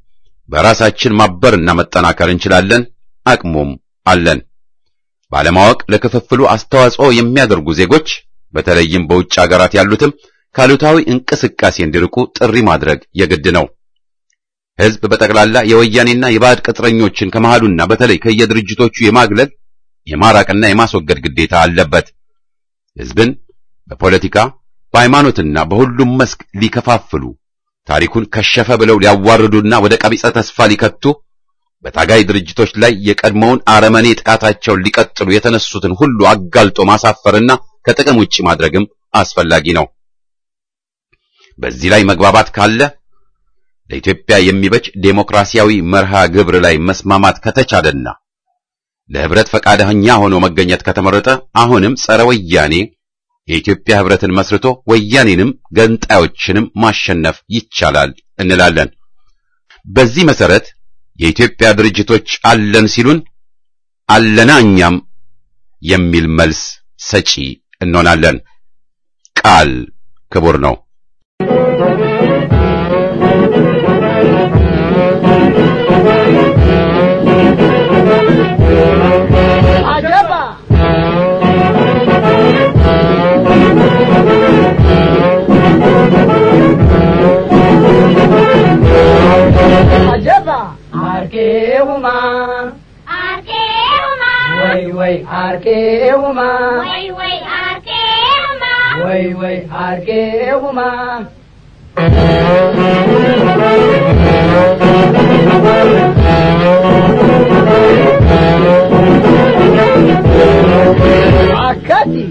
በራሳችን ማበርና መጠናከር እንችላለን፣ አቅሙም አለን። ባለማወቅ ለክፍፍሉ አስተዋጽኦ የሚያደርጉ ዜጎች በተለይም በውጭ አገራት ያሉትም ካሉታዊ እንቅስቃሴ እንዲርቁ ጥሪ ማድረግ የግድ ነው። ሕዝብ በጠቅላላ የወያኔና የባዕድ ቅጥረኞችን ከመሃሉና በተለይ ከየድርጅቶቹ የማግለል የማራቅና የማስወገድ ግዴታ አለበት። ሕዝብን በፖለቲካ በሃይማኖትና በሁሉም መስክ ሊከፋፍሉ ታሪኩን ከሸፈ ብለው ሊያዋርዱና ወደ ቀቢጸ ተስፋ ሊከቱ በታጋይ ድርጅቶች ላይ የቀድሞውን አረመኔ ጥቃታቸውን ሊቀጥሉ የተነሱትን ሁሉ አጋልጦ ማሳፈርና ከጥቅም ውጪ ማድረግም አስፈላጊ ነው። በዚህ ላይ መግባባት ካለ ለኢትዮጵያ የሚበጅ ዴሞክራሲያዊ መርሃ ግብር ላይ መስማማት ከተቻለና ለህብረት ፈቃደኛ ሆኖ መገኘት ከተመረጠ አሁንም ጸረ ወያኔ የኢትዮጵያ ህብረትን መስርቶ ወያኔንም ገንጣዮችንም ማሸነፍ ይቻላል እንላለን። በዚህ መሰረት የኢትዮጵያ ድርጅቶች አለን ሲሉን አለና እኛም የሚል መልስ ሰጪ እንሆናለን። ቃል ክቡር ነው። Arkeuma, Arkeuma, way way Arkeuma, way way Arkeuma, way way Arkeuma. Akati.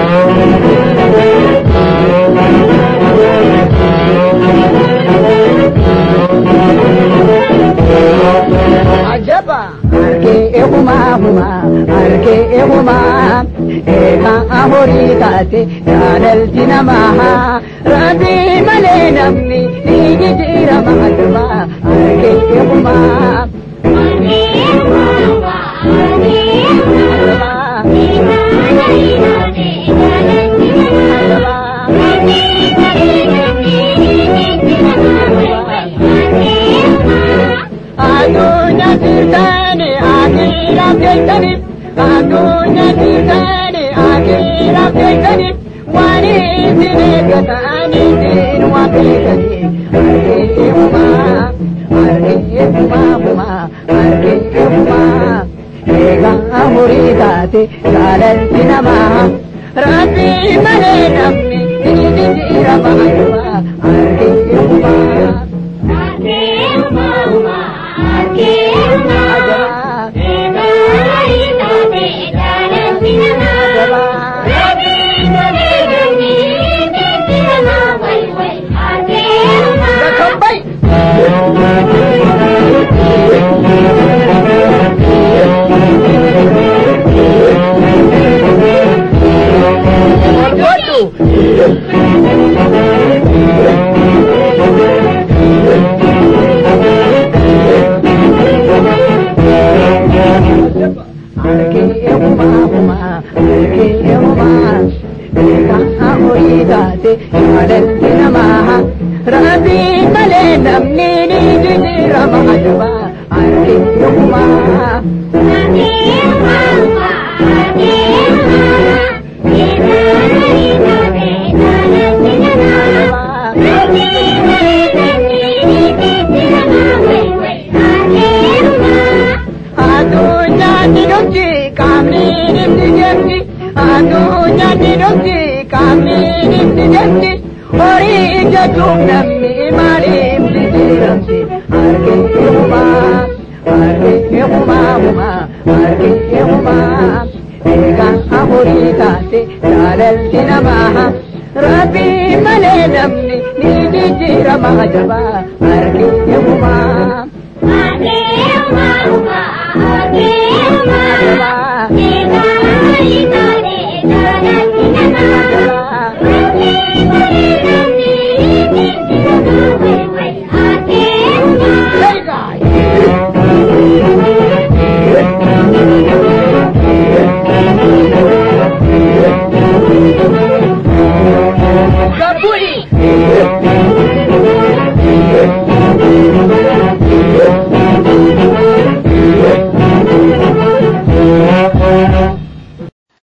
Ajaba. Arke huma huma, arke huma, eka amori taate, jaalal dinamaha, rabi male namni, niji jira mahaduma, arke huma. Adunya tirtani, akira tirtani, adunya tirtani, akira tirtani, wani tine gatani tin wakitani, arke huma, arke huma huma, arke huma, ega amuri date, jaalal dinama, rabbi male namni, niji jira mahayuma, arke huma. Rabbi male namni ni jijira mahajaba arke yuma adunya ni dokti kami ni dijati adunya ni dokti kami ni dijati ori jadum namni mari dijiramsi arke yuma arke yuma huma arke yuma ega amuri taate jalal dinamaha rabbi male namni ni jijira mahajaba arke yuma Arkeuma,